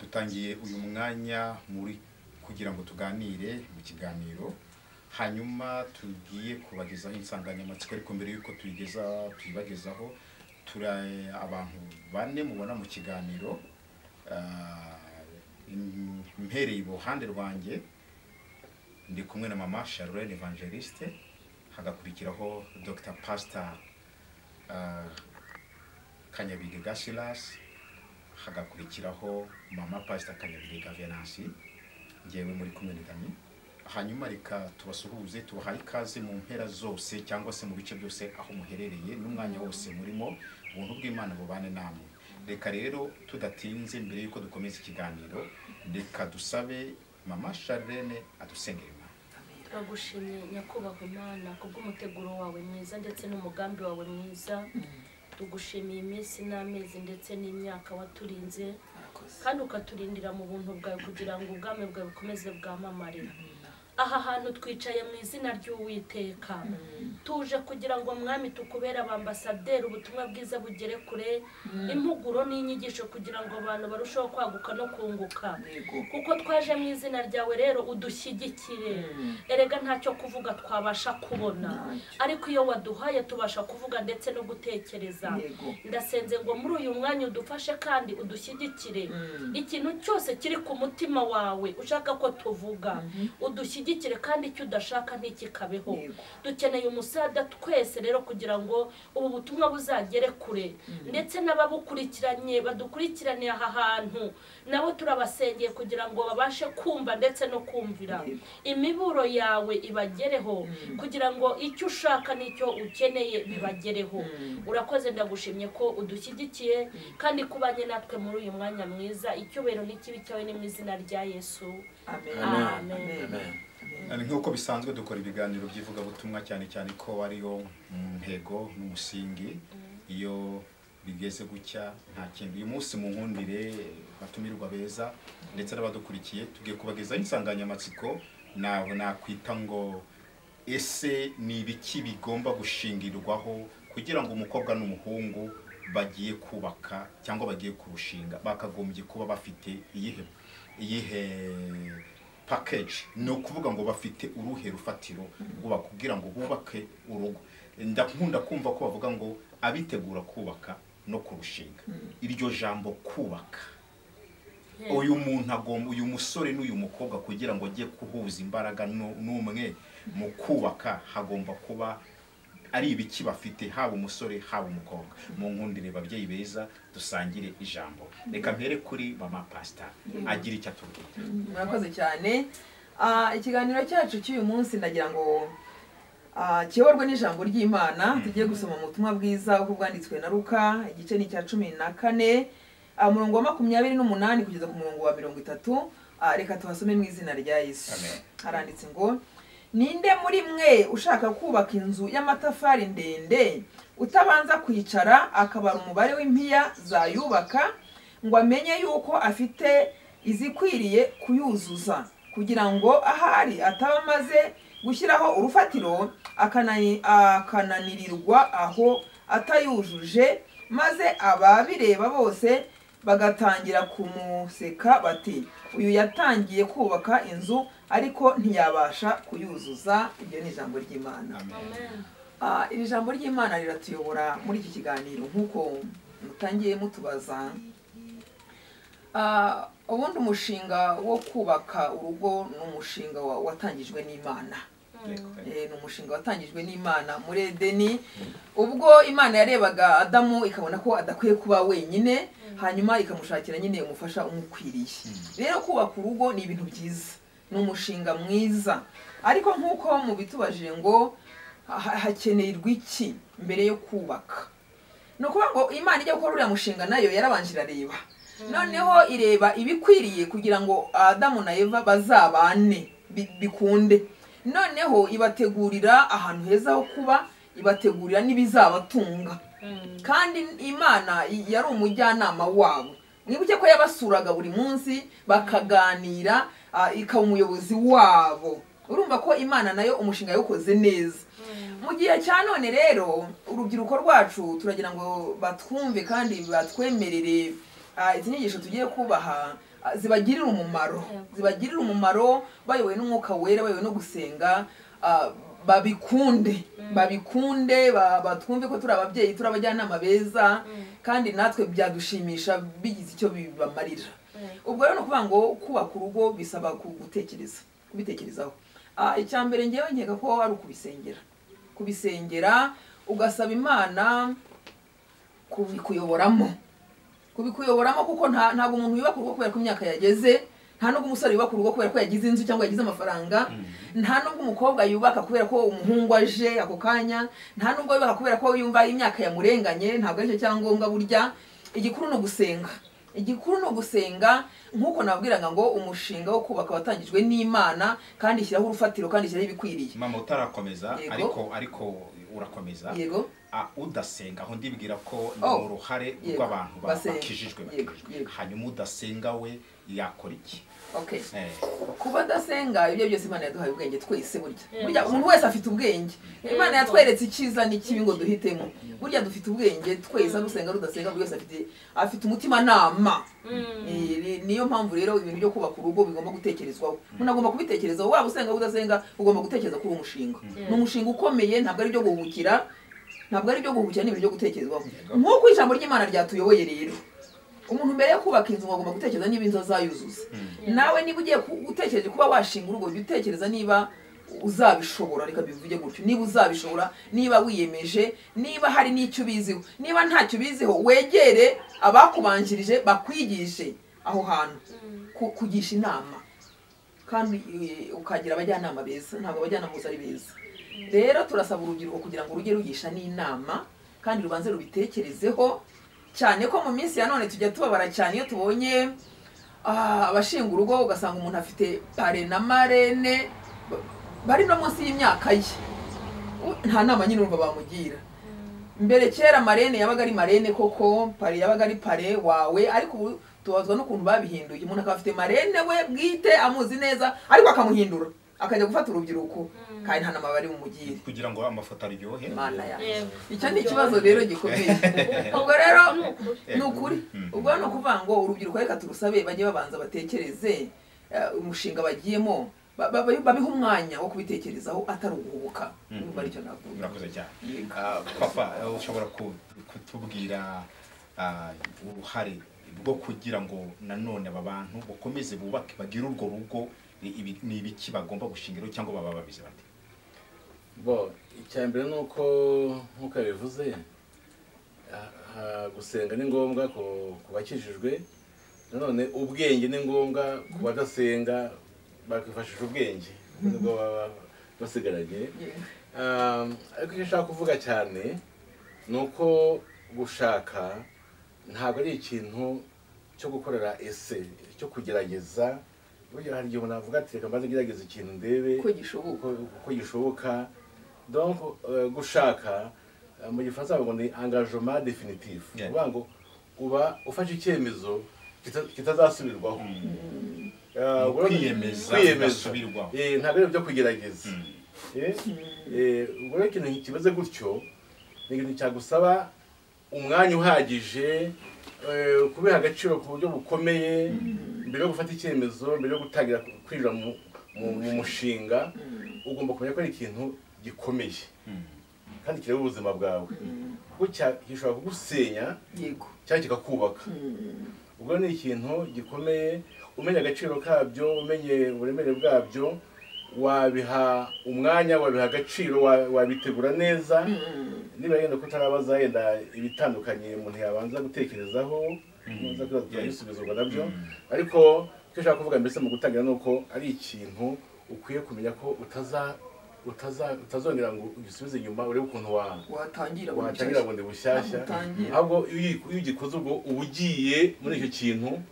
dutangiye uyu mwanya muri kugira ngo tuganire mu kiganiro hanyuma tugiye kubagezaho insanganyamatsiko ariko mbere y'uko tuyigeza tuyibagezaho turi abantu bane mubona mu kiganiro Ah, m- mpereye iruhande rwanjye ndi kumwe na mama Charlene Evangeliste hagakurikiraho Dr Pastor ah, Kanyabigega Silas hagakurikiraho mama Pastor Kanyabigega Venansi ngewe muri kumwe na Dami hanyuma reka tubasuhuze tubahaye ikaze mu mpera zose cyangwa se mu bice byose aho muherereye n'umwanya wose murimo ubuntu bw'Imana bubane namwe reka rero tudatinze mbere y'uko dukomeza ikiganiro reka dusabe mama Charlene adusengere Imana turagushimye nyakubahwa imana kubw'umuteguro wawe mwiza ndetse n'umugambi wawe mwiza tugushimiye iminsi n'amezi ndetse n'imyaka waturinze kandi ukaturindira mu buntu bwawe kugira ngo ubwami bwawe bukomeze bwamamare aha hantu twicaye mu izina ry'uwiteka tuje kugira ngo mwami tukubere abambasaderi ubutumwa bwiza bugere kure impuguro n'inyigisho kugira ngo abantu barusheho kwaguka no kunguka kuko twaje mu izina ryawe rero udushyigikire erega ntacyo kuvuga twabasha kubona ariko iyo waduhaye tubasha kuvuga ndetse no gutekereza ndasenze ngo muri uyu mwanya udufashe kandi udushyigikire ikintu cyose kiri ku mutima wawe ushaka ko tuvuga udushyigikire kandi icyo udashaka ntikikabeho dukeneye umusada twese rero kugira ngo ubu butumwa buzagere kure ndetse n'ababukurikiranye badukurikiraniye aha hantu nabo turabasengeye kugira ngo babashe kumva ndetse no kumvira imiburo yawe ibagereho kugira ngo icyo ushaka n'icyo ukeneye bibagereho urakoze ndagushimye ko udushyigikiye kandi kubanye natwe muri uyu mwanya mwiza icyubahiro n'ikibi cyawe ni mu izina rya yesu Amen. Amen. nk'uko bisanzwe dukora ibiganiro by'ivugabutumwa cyane cyane ko ariyo ntego n'umusingi iyo bigeze gucya nta kintu uyu munsi mu nkundire batumirwa beza ndetse n'abadukurikiye tugiye kubagezaho insanganyamatsiko na- nakwita ngo ese ni ibiki bigomba gushingirwaho kugira ngo umukobwa n'umuhungu bagiye kubaka cyangwa bagiye kurushinga bakagombye kuba bafite iyihe iyihe package ni ukuvuga ngo bafite uruhe rufatiro rwuba kugira ngo bubake urugo ndakunda kumva ko bavuga ngo abitegura kubaka no kurushinga iryo jambo kubaka Yego. uyu muntu agomba uyu musore n'uyu mukobwa kugira ngo ajye guhuza imbaraga nu- n'umwe mu kubaka hagomba kuba ari ibiki bafite haba umusore haba umukobwa mu nkundire babyeyi beza dusangire ijambo reka mpere kuri mama pasita agira icyo atubwira murakoze cyane Ah, ikiganiro cyacu cy'uyu munsi ndagira ngo ah, kiyoborwe n'ijambo ry'imana tujye gusoma mu butumwa bwiza uko bwanditswe na ruka igice ni icya cumi na kane ah, umurongo wa makumyabiri n'umunani kugeza ku murongo wa mirongo itatu Ah, reka tuhasome mu izina rya yesu Amen. haranditse ngo ninde muri mwe ushaka kubaka inzu y'amatafari ndende utabanza kwicara akabara umubare w'impiya zayubaka ngo amenye yuko afite izikwiriye kuyuzuza kugira ngo ahari ataba amaze gushyiraho urufatiro akanayi- akananirirwa aho atayujuje maze ababireba bose bagatangira kumuseka bati uyu yatangiye kubaka inzu ariko ntiyabasha kuyuzuza iryo ni ijambo ry'imana Amen. Ah, iri jambo ry'imana riratuyobora muri iki kiganiro nk'uko mutangiye mutubaza Ah, ubundi umushinga wo kubaka urugo ni umushinga wa- watangijwe n'imana Eh, ni umushinga watangijwe n'imana muri edeni ubwo imana yarebaga adamu ikabona ko adakwiye kuba wenyine hanyuma ikamushakira nyine umufasha umukwiriye rero kubaka urugo ni ibintu byiza ni umushinga mwiza ariko nk'uko mubitubajije ngo ha- hakenerwa iki mbere yo kubaka ni ukuvuga ngo imana ijya gukora uriya mushinga nayo yarabanje irareba noneho ireba ibikwiriye kugira ngo adamu na eva bazabane bi- bikunde noneho ibategurira ahantu heza ho kuba ibategurira n'ibizabatunga Mm. kandi imana i- yari umujyanama wabo mwibuke ko yabasuraga buri munsi bakaganira ah, ikaba umuyobozi wabo urumva ko imana nayo umushinga yawukoze neza mu gihe cya none rero urubyiruko rwacu turagira ngo batwumve kandi batwemerere ah, izi nyigisho tugiye kubaha ah, zibagirira umumaro Yego. zibagirira umumaro bayobowe n'umwuka wera bayobowe no gusenga ah, babikunde babikunde ba- batwumve ko turi ababyeyi turi abajyanama beza kandi natwe byadushimisha bigize icyo bibamarira Yego. ubwo rero ni ukuvuga ngo kubaka urugo bisaba ku- gutekereza kubitekerezaho Ah, icya mbere ngewe nkeka ko ari ukubisengera kubisengera ugasaba imana kubikuyoboramo kubikuyoboramo kuko nta ntabwo umuntu yubaka urugo kubera ko imyaka yageze nta nubwo umusore yubaka urugo kubera ko yagize inzu cyangwa yagize amafaranga nta nubwo umukobwa yubaka kubera ko umuhungu aje ako kanya nta nubwo yubaka kubera ko yumva imyaka yamurenganye ntabwo aricyo cyangombwa burya igikuru ni ugusenga igikuru ni ugusenga nk'uko nabwiraga ngo umushinga wo kubaka watangijwe n'imana kandi ishyiraho urufatiro kandi ishyiraho ibikwiriye mama utarakomeza Yego. ariko ariko urakomeza yego Ah, udasenga aho ndibwira ko ni Oh. uruhare Yego. rw'abantu ba- Basenga. bakijijwe Yego, bakijijwe yego. hanyuma udasenga we yakora iki okay Eh, kuba adasenga ibyo byose imana yaduhaye ubwenge twese burya Yego. burya umuntu wese afite ubwenge imana yatweretse icyiza n'ikibi ngo duhitemo burya dufite ubwenge twese rusenga rudasenga buri wese afite afite umutimanama Eh, ni- niyo mpamvu rero ibintu byo kubaka urugo bigomba gutekerezwaho umuntu agomba kubitekerezaho waba usenga waba udasenga ugomba gutekereza kuri uwo mushinga ni umushinga ukomeye ntabwo ari ibyo guhubukira ntabwo ari ibyo guhubukira ni ibintu byo gutekerezwaho Yego. nk'uko ijambo ry'imana ryatuyoboye rero umuntu mbere yo kubaka inzu agomba gutekereza niba inzu azayuzuza nawe niba ugiye ku- utekereje kuba washinga urugo jya utekereza niba uzabishobora reka bivuge gutyo niba uzabishobora niba wiyemeje niba hari n'icyo ubiziho niba ntacyo ubiziho wegere abakubanjirije bakwigishe aho hantu Ku- kugisha inama kandi eh, ukagira abajyanama beza ntabwo abajyanama gusa ari beza rero turasaba urubyiruko kugira ngo rujye rugisha n'inama kandi rubanze rubitekerezeho cyane ko mu minsi ya none tujya tubabara cyane iyo tubonye ah, abashinga urugo ugasanga umuntu afite pare na marene ba- bari no munsi y'imyaka ye U- nta nama nyine urumva bamugira mbere kera marene yabaga ari marene koko pare yabaga ari pare wawe ariko ubu tubazwa n'ukuntu babihinduye umuntu akaba afite marene we bwite amuzi neza ariko akamuhindura akajya gufata urubyiruko kandi nta nama bari bumugire kugira ngo amafoto aryohe imana yawe Yego. icyo ni ikibazo rero gikomeye ubwo rero ni ukuri ubwo ni ukuvuga ngo urubyiruko reka turusabe bajye babanza batekereze eh, umushinga bagiyemo ba- ba- ba- babihe umwanya wo kubitekerezaho atari uguhubuka niba aricyo navuga murakoze cyane Ah, papa eh, ushobora ku- kutubwira ah, uruhare bwo kugira ngo nanone aba bantu bakomeze bubake bagire urwo rugo ni ibi- ni ibiki bagomba gushingiraho cyangwa baba babizi bate bo icya mbere ni uko nk'uko yabivuze ha- ha- gusenga ni ngombwa ku ku bakijijwe nanone ubwenge ni ngombwa ku badasenga bakifashisha ubwenge nibwo baba basigaranye Um, ariko icyo nshaka kuvuga cyane ni uko gushaka ntabwo ari ikintu cyo gukorera ese cyo kugerageza burya hari igihe umuntu avuga ati reka mbanze ngerageze ikintu ndebe ko gishoboka uko- uko gishoboka donc eh, gushaka eh, mu gifaransa bavuga ngo ni engagement definitif Yeah. uvuga ngo uba ufashe icyemezo kita- kitazasubirwaho Eh, Ni kwiyemeza, bidasubirwaho. Eh, ntabwo ari byo kugerageza Eh, eh, ubwo rero ikintu kimeze gutyo ni ikintu cyagusaba umwanya uhagije eh, kubiha agaciro ku buryo bukomeye mbere yo gufata icyemezo mbere yo gutangira kwinjira mu- mu mu mushinga ugomba kumenya ko ari ikintu gikomeye kandi kireba ubuzima bwawe kuko cya- gishobora kugusenya yego cyangwa kikakubaka ubwo ni ikintu gikomeye umenya agaciro kabyo umenye uburemere bwabyo wabiha umwanya wabiha agaciro wa- wabitegura neza niba yenda ko utarabaza yenda ibitandukanye umuntu yabanza gutekerezaho yabanza kwibaza Yeah. ibisubizwa nabyo Mm. ariko icyo nshaka kuvuga mbese mu gutangira ni uko ari ikintu ukwiye kumenya ko utaza utaza- utazongera ngo ugisubize inyuma urebe ukuntu wa watangira watangira bundi bushyashya Utangira. ahubwo iyo uyi- iyo ugikoze ubwo uba ugiye muri icyo kintu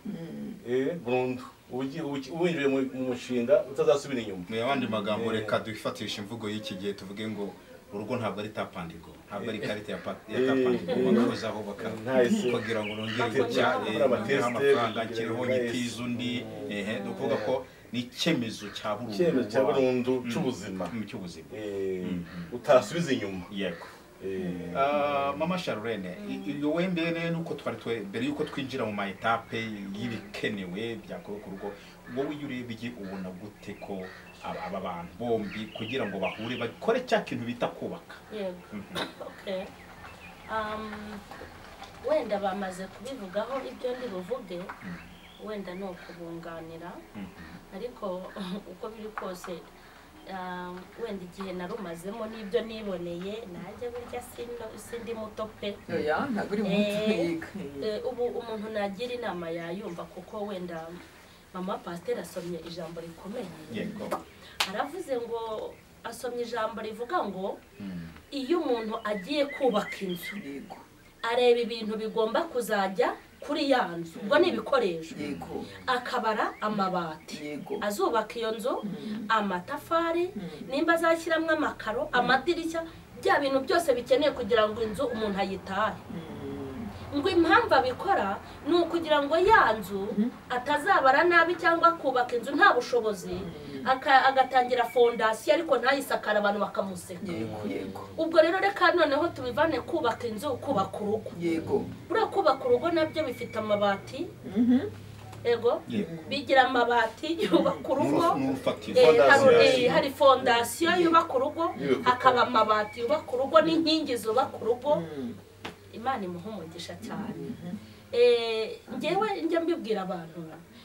eh, burundu uba ugiye- uba uki- winjiye mu- mu mushinga utazasubira inyuma mu yandi magambo Eh. reka dufatishe imvugo y'iki gihe tuvuge ngo urugo ntabwo ari tapandigo ntabwo ari ikarita ya pa- ya Eh. tapandigo Eh. bagahozaho baka Nta ese. kugira ngo nongere Bakora gutya eh, ama- bakora nongereho amateste, amafaranga kugira nshyireho ngo nyitiza baheze. undi ehe ni ukuvuga ko ni icyemezo cya burundu icyemezo cya burundu Mm. cy'ubuzima Mm, cy'ubuzima Eh, utasubiza inyuma yego Ah, mama sharurene iyo wembere nuko twari twe mbere yuko twinjira mu mayitape y'ibikenewe byakorewe ku rugo wowe iyo urebye ubona gute ko aba aba bantu bombi kugira ngo bahure bakore cya kintu bita kubaka yego okay um, wenda bamaze kubivugaho ibyo ndi buvuge wenda ni ukubunganira ariko uko biri kose um, wenda igihe narumazemo n'ibyo niboneye najya burya sino- sindi muto pe oya ntabwo uri muto yega Eh, ubu umuntu nagira inama yayumva kuko wenda mama pasiteri asomye ijambo rikomeye yego aravuze ngo asomye ijambo rivuga ngo Mm. iyo umuntu agiye kubaka inzu yego areba ibintu bigomba kuzajya kuri ya nzu ubwo ni ibikoresho yego akabara amabati yego azubaka iyo nzu amatafari nimba azashyiramo amakaro amadirishya bya bintu byose bikenewe kugira ngo inzu umuntu ayitahe Mm, ngo impamvu abikora ni ukugira ngo ya nzu atazabara nabi cyangwa akubaka inzu nta bushobozi aka- agatangira fondasiyo ariko ntayisakare abantu bakamuseka yego yego ubwo rero reka noneho tubivane kubaka inzu kubaka urugo yego buriya kubaka urugo nabyo bifite amabati Mhm. ego yego bigira amabati yubaka urugo N'uru- n'urufatiro Eh, hari- Fondasiyo. eh, hari fondasiyo yubaka urugo Yubaka. hakaba amabati yubaka urugo n'inkingi zubaka urugo Mm, imana imuha umugisha cyane Eh, njyewe njya mbibwira abantu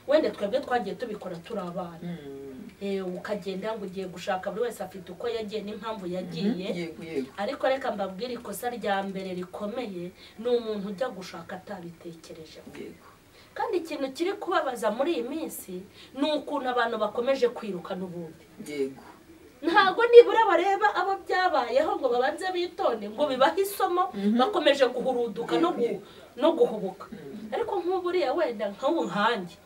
wenda twebwe twagiye tubikora turi abana mm, Eh, ukagenda ngo ugiye gushaka buri wese afite uko yagiye n'impamvu yagiye yego yego ariko reka mbabwire ikosa rya mbere rikomeye ni umuntu ujya gushaka atabitekereje yego kandi ikintu kiri kubabaza muri iyi minsi ni ukuntu abantu bakomeje kwiruka n'ubundi yego ntabwo nibura bareba abo byabayeho ngo babanze bitonde ngo bibahe isomo bakomeje guhuruduka no gu- no guhubuka ariko nk'uburiya wenda nk'ubu nkanjye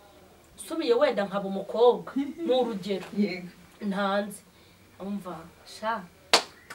nsubiye wenda nkaba umukobwa ni urugero yego ntanze umva sha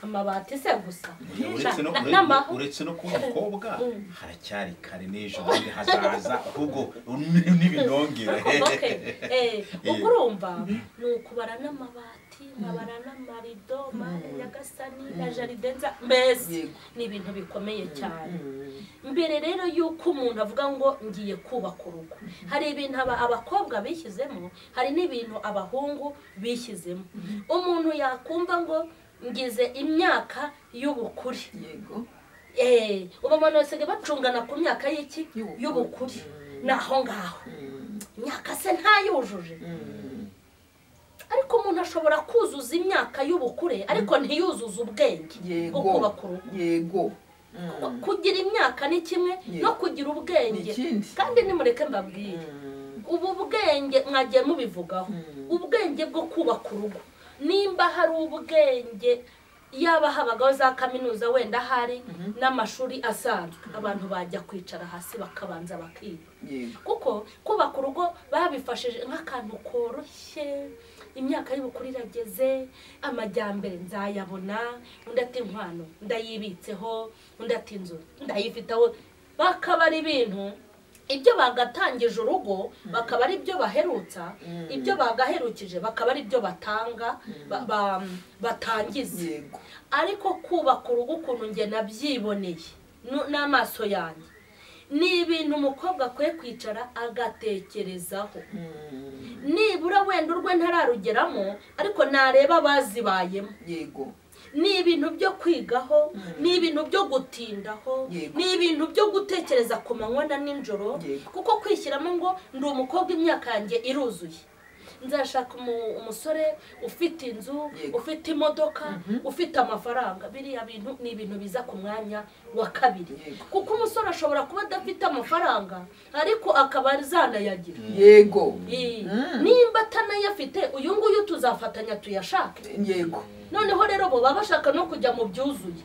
amabati se gusa uretse no Sha, na- ure- n'amahu uretse no kuba umukobwa haracyari kare n'ejo bundi hazaza ahubwo ni- n'ibinongere Okay. Eh, ubwo urumva ni ukubara n'amabati nkabara n'amarido mpande nyagasani na jaride nza mbese Yego. ni ibintu bikomeye cyane Mm, mbere rero y'uko umuntu avuga ngo ngiye kubaka urugo hari ibintu aba- abakobwa bishyizemo hari n'ibintu abahungu bishyizemo umuntu yakumva ngo ngize imyaka y'ubukure yego Eh, ubu abantu basigaye bacungana ku myaka y'iki Y'ubukure. y'ubukure ni aho ngaho Mm, imyaka se ntayujuje mm, ariko umuntu ashobora kuzuza imyaka y'ubukure ariko ntiyuzuze ubwenge bwo yego kubaka urugo yego Ku- Mm, kugira imyaka ni kimwe no kugira ni ubwenge ikindi kandi nimureke mbabwire Mm, ubu bwenge mwagiye mubivugaho ubwenge bwo kubaka urugo nimba hari ubwenge yaba habagaho za kaminuza wenda hari n'amashuri asanzwe abantu bajya kwicara hasi bakabanza bakiga yego kuko kubaka urugo babifashije nk'akantu koroshye imyaka y'ubukuru irageze amajyambere nzayabona undi ati inkwano ndayibitseho undi ati inzu ndayifiteho bakaba ari ibintu ibyo bagatangije urugo bakaba ari ibyo baherutsa ibyo bagaherukije bakaba ari ibyo batanga ba- ba- batangiza yego ariko kubaka urugo ukuntu njye nabyiboneye nu- n'amaso yanjye ni ibintu umukobwa akwiye kwicara agatekerezaho Mm, nibura wenda urwe ntararugeramo ariko nareba abazibayemo yego ni ibintu byo kwigaho ni ibintu byo gutindaho Yego. ni ibintu byo gutekereza ku manywa na nijoro Yego. kuko kwishyiramo ngo ndi umukobwa imyaka yanjye iruzuye nzashaka umu- umusore ufite inzu Yego. ufite imodoka ufite amafaranga biriya bintu ni ibintu biza ku mwanya wa kabiri Yego. kuko umusore ashobora kuba adafite amafaranga ariko akaba zanayagira yego nimba atanayafite uyu nguyu tuzafatanya tuyashake yego noneho rero bo baba bashaka no kujya mu byuzuye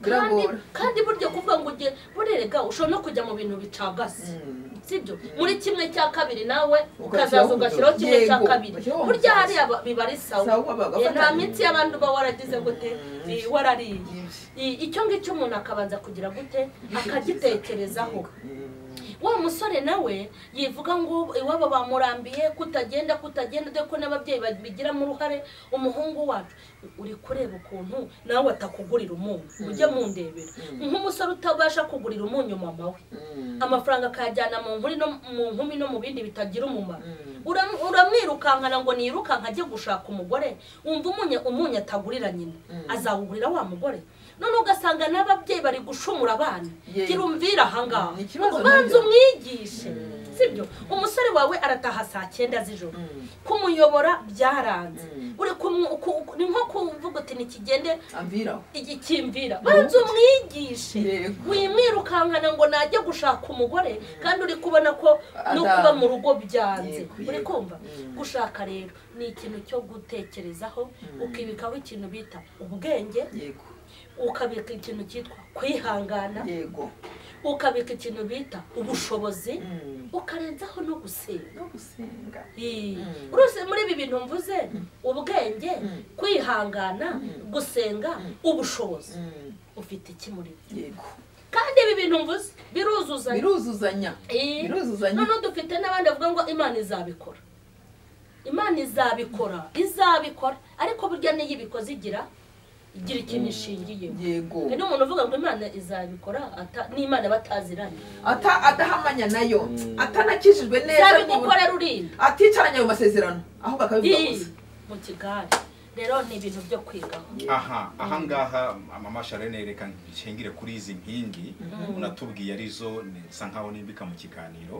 kandi Biragora. kandi burya kuvuga ngo ujye burerega ushobora no kujya mu bintu bicagase sibyo muri kimwe cya kabiri nawe ukazaza ugashyiraho kimwe cya Yego. kabiri Bashyiraho burya umugozi. hariya ba- biba ari Sawa, sawa bagafatanya. Eh, nta minsi y'abantu uba waragize gute eh, warariye Yibye. Eh, icyo ngicyo umuntu akabanza kugira gute akagitekerezaho Mm, wa musore nawe yivuga ngo iwabo bamurambiye kutagenda kutagenda dore ko n'ababyeyi babigiramo uruhare umuhungu wacu uri kureba ukuntu nawe batakugurira umunyu ujye mundebera nk'umusore utabasha kugurira umunyu mama we amafaranga akayajyana mu nkumi no mu nkumi no mu bindi bitagira umumaro Uram- uramwirukankana ngo nirukanka ajye gushaka umugore wumva umunyu umunyu atagurira nyina azawugurira wa mugore none ugasanga n'ababyeyi bari gushumura abana Ye- gira umvira ahangaha Ni ikibazo ubanza nabyo. umwigishe sibyo umusore wawe arataha saa cyenda z'ijoro kumuyobora byaranze Mm. uri kumu- ku- ku- ni nko kuvuga uti ntikigende ambwiraho igikimvira banza umwigishe Yego. wimwirukankana ngo najye gushaka umugore kandi uri kubona ko no kuba mu rugo byanze Yego, uri yego. kumva Mm. gushaka rero ni ikintu cyo gutekerezaho ukibikaho ikintu bita ubwenge yego ukabika ikintu cyitwa kwihangana yego ukabika ikintu bita ubushobozi Mm. ukarenzaho no gusenga no gusenga Mm. urose muri ibi bintu mvuze ubwenge Mm. kwihangana gusenga ubushobozi Mm. ufite iki muri byo yego kandi ibi bintu mvuze biruzuzanya biruzuzanya Eh, biruzuzanya noneho dufite n'abandi bavuga ngo imana izabikora imana izabikora izabikora ariko burya niyo ibikoze igira igira ikintu ishingiyeho yego hari n'umuntu uvuga ngo imana izabikora ata- n'imana bataziranye ata adahamanya nayo atanakijijwe neza nibura- izabigukorera urinda aticaranye ayo masezerano ahubwo akabivuga Ii, gusa mu kigare rero ni ibintu byo kwigaho aha ahangaha mama sharene reka nshingire kuri izi nkingi unatubwiye arizo nsa nkaho nimbika mu kiganiro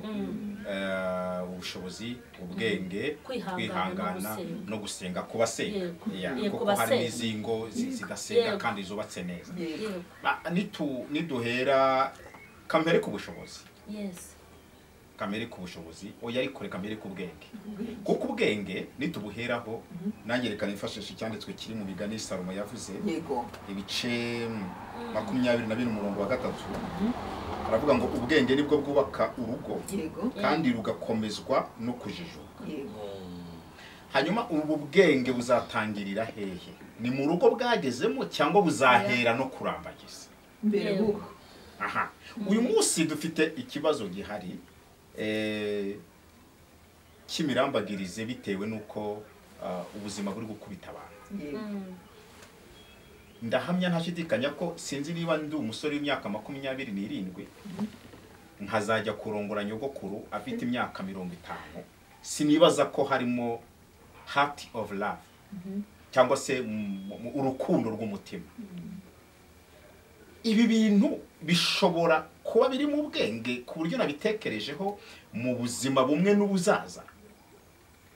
Eh, ubushobozi ubwenge Kwihangana no gusenga. no gusenga ku basenga Yego. Yeah, Yego, kuko hari basenga. n'izingo zi- zidasenga Yego. kandi zubatse neza yego Yego, Ah, nitu- niduhera kamere ku bushobozi yesi kamere ku bushobozi oya ariko reka mbere ku bwenge kuko ubwenge nitubuheraho nange reka nifashishe icyanditswe kiri mu migani salomo yavuze yego ibice mm, makumyabiri na bine umurongo wa gatatu aravuga ngo ubwenge nibwo bwubaka urugo yego kandi rugakomezwa no kujijuka yego hanyuma ubu bwenge buzatangirira hehe ni mu rugo bwagezemo cyangwa buzahera no kurambagiza mbere Yego. bubu aha uyu munsi dufite ikibazo gihari eh, cy'imirambagirize bitewe n'uko ah, ubuzima buri gukubita abantu yego ndahamya ntashidikanya ko sinzi niba ndi umusore w'imyaka makumyabiri n'irindwi nkazajya kurongora nyogokuru afite imyaka mirongo itanu sinibaza ko harimo heart of love cyangwa se mu- mu- urukundo rw'umutima ibi bintu bishobora kuba biri mu bwenge ku buryo nabitekerejeho mu buzima bumwe n'ubuzaza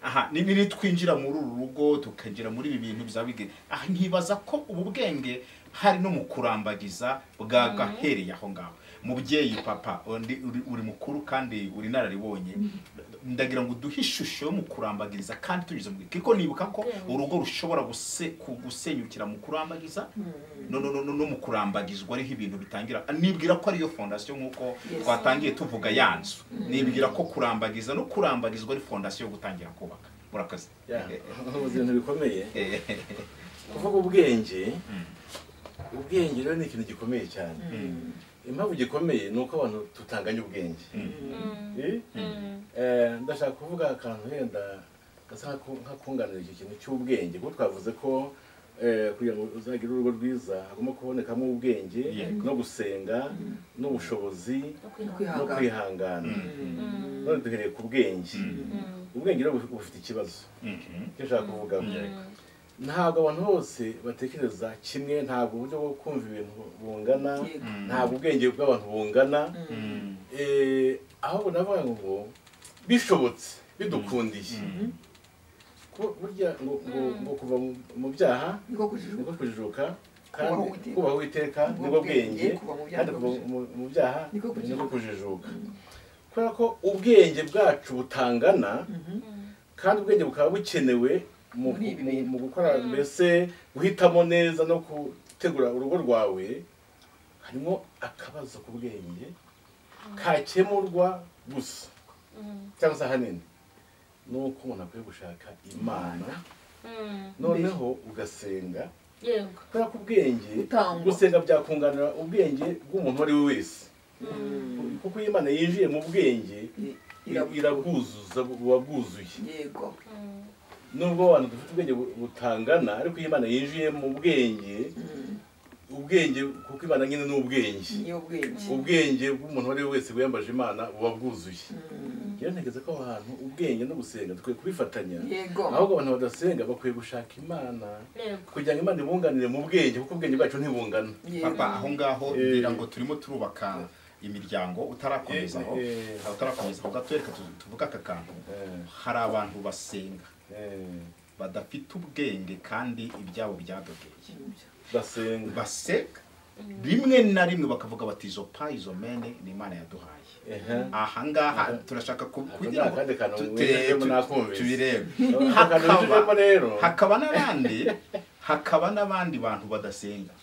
aha ni nini twinjira muri uru rugo tukinjira muri ibi bintu bizaba bigenda aha nkibaza ko ubu bwenge hari no mu kurambagiza bwagahereye aho ngaho mubyeyi papa undi- uri- uri mukuru kandi uri nararibonye ndagira ngo uduhe ishusho yo mu kurambagiriza kandi tunyuze mu kuko nibuka ko urugo rushobora guse- ku- gusenyukira mu kurambagiza no, no, no, no, no mu kurambagizwa ariho ibintu bitangira nibwira ko ariyo fondasiyo nk'uko Yes. twatangiye tuvuga ya nzu nibwira ko kurambagiza no kurambagizwa ari fondasiyo yo gutangira kubaka murakoze mu bintu bikomeye kuvuga ubwenge ubwenge rero ni ikintu gikomeye cyane impamvu gikomeye ni uko abantu tutanganya ubwenge Eh? Eh, ndashaka kuvuga akantu wenda gasa nk'aku- nk'akunganira icyo kintu cy'ubwenge kuko twavuze ko eh, kugira ngo uzagire urugo rwiza hagomba kubonekamo ubwenge Yego. no gusenga n'ubushobozi no kwihangana no Kwihangana. kwihangana Mm. none duhereye ku bwenge Mm. ubwenge rero buf- bufite ikibazo icyo nshaka kuvugaho ntabwo abantu bose batekereza kimwe ntabwo uburyo bwo kumva ibintu bungana Yego. ntabwo ubwenge bw'abantu bungana Eh, ahubwo navuga ngo bishobotse bidukundiye Ku- burya ngo ngo ngo kuva mu- mu byaha niko kujijuka nibwo kujijuka kandi Kubaha Uwiteka. kubaha uwiteka Kubaha nibwo ubwenge, bwenge kuva mu byaha kandi kuva nibwo mu- mu byaha Niko kujijuka. nibwo kujijuka kubera ko ubwenge bwacu butangana kandi ubwenge bukaba bukenewe mu, Muri ibi mu, bintu. mu gukora mbese guhitamo neza no gutegura urugo rwawe harimo akabazo ku bwenge kakemurwa gusa Mm. cyangwa se ahanini ni uko umuntu akwiye gushaka imana Mm. noneho ugasenga yego kubera ko ubwenge Gutangwa. gusenga byakunganira ubwenge bw'umuntu uwo ari we wese kuko iyo imana yinjiye mu bwenge I- irabu- irabwuzuza buba bwuzuye yego nubwo abantu dufite ubwenge bu- butangana ariko iyo imana yinjiye mu bwenge ubwenge kuko imana nyine ni ubwenge niyo bwenge ubwenge bw'umuntu uwo ari we wese wiyambaje imana buba bwuzuye rero ntekereza ko aho hantu ubwenge no gusenga dukwiye kubifatanya yego ahubwo abantu badasenga bakwiye gushaka imana yego kugira ngo imana ibunganire mu bwenge kuko ubwenge bwacu ntibungana yego papa aho ngaho Eh. ngira ngo turimo turubaka imiryango utarakomeza aho Eh, eh. aho utarakomeza aho gato reka tu- tuvuge aka kantu Eh, hari abantu basenga eh, badafite ubwenge kandi ibyabo byadogeye basenga basenga rimwe na rimwe bakavuga bati izo pa izo mene ni imana yaduhaye ehe ahangaha turashaka ku- Ako kugira ni ngo akandi kantu tu- winjijemo tu- nakumvise. tubirebe Akantu winjijemo rero. Hakaba- hakaba n'abandi hakaba n'abandi bantu badasenga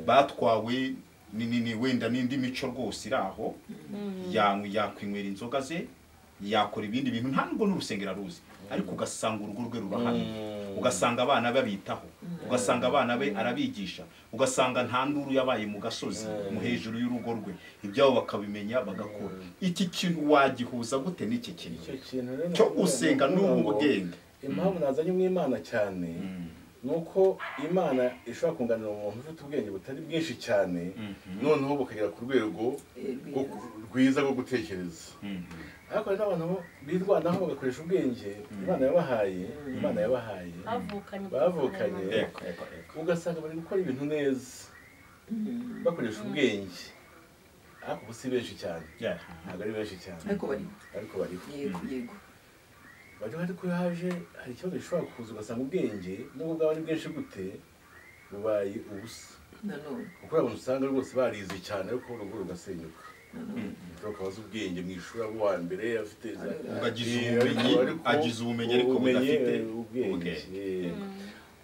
batwawe ni ni- ni wenda n'indi mico rwose iri aho yanywa yakwinywera inzoga ze yakora ibindi bintu nta nubwo n'urusengero aruzi ariko ugasanga urugo rwe rurahamye Mm. ugasanga abana be abitaho ugasanga abana be arabigisha ugasanga nta nduru yabaye mu gasozi mu hejuru y'urugo rwe ibyabo bakabimenya bagakora iki kintu wagihuza gute n'iki kintu icyo kintu rero cyo nakubwira, gusenga ndavuga n'ubu ngo bwenge impamvu nazanye umwimana cyane Mm. ni uko imana ishobora kunganira umuntu ufite ubwenge butari bwinshi cyane noneho bukagera ku rwego rwo- rwiza rwo gutekereza Mhm. ariko hari n'abantu birwanaho bagakoresha ubwenge imana yabahaye imana yabahaye bavukanye bavukanye Eko, eko, eko. ugasanga bari gukora ibintu neza bakoresha ubwenge ariko ubu si benshi cyane Yeah. ntabwo ari benshi cyane ariko bariho ariko bariho yego yego bariho ariko iyo haje hari ikibazo gishobora kuza ugasanga ubwenge nubwo bwaba ari bwinshi gute bubaye ubusa nanone kuko hari abantu usanga rwose barize cyane ariko urugo rugasenyuka ushobora kuba azi ubwenge mu ishuri abo uwa mbere afite za Ubwo agize Eh, ubumenyi, ariko- agize ubumenyi ariko ubumenyi, budafite eh, ubwenge ubwenge. eh.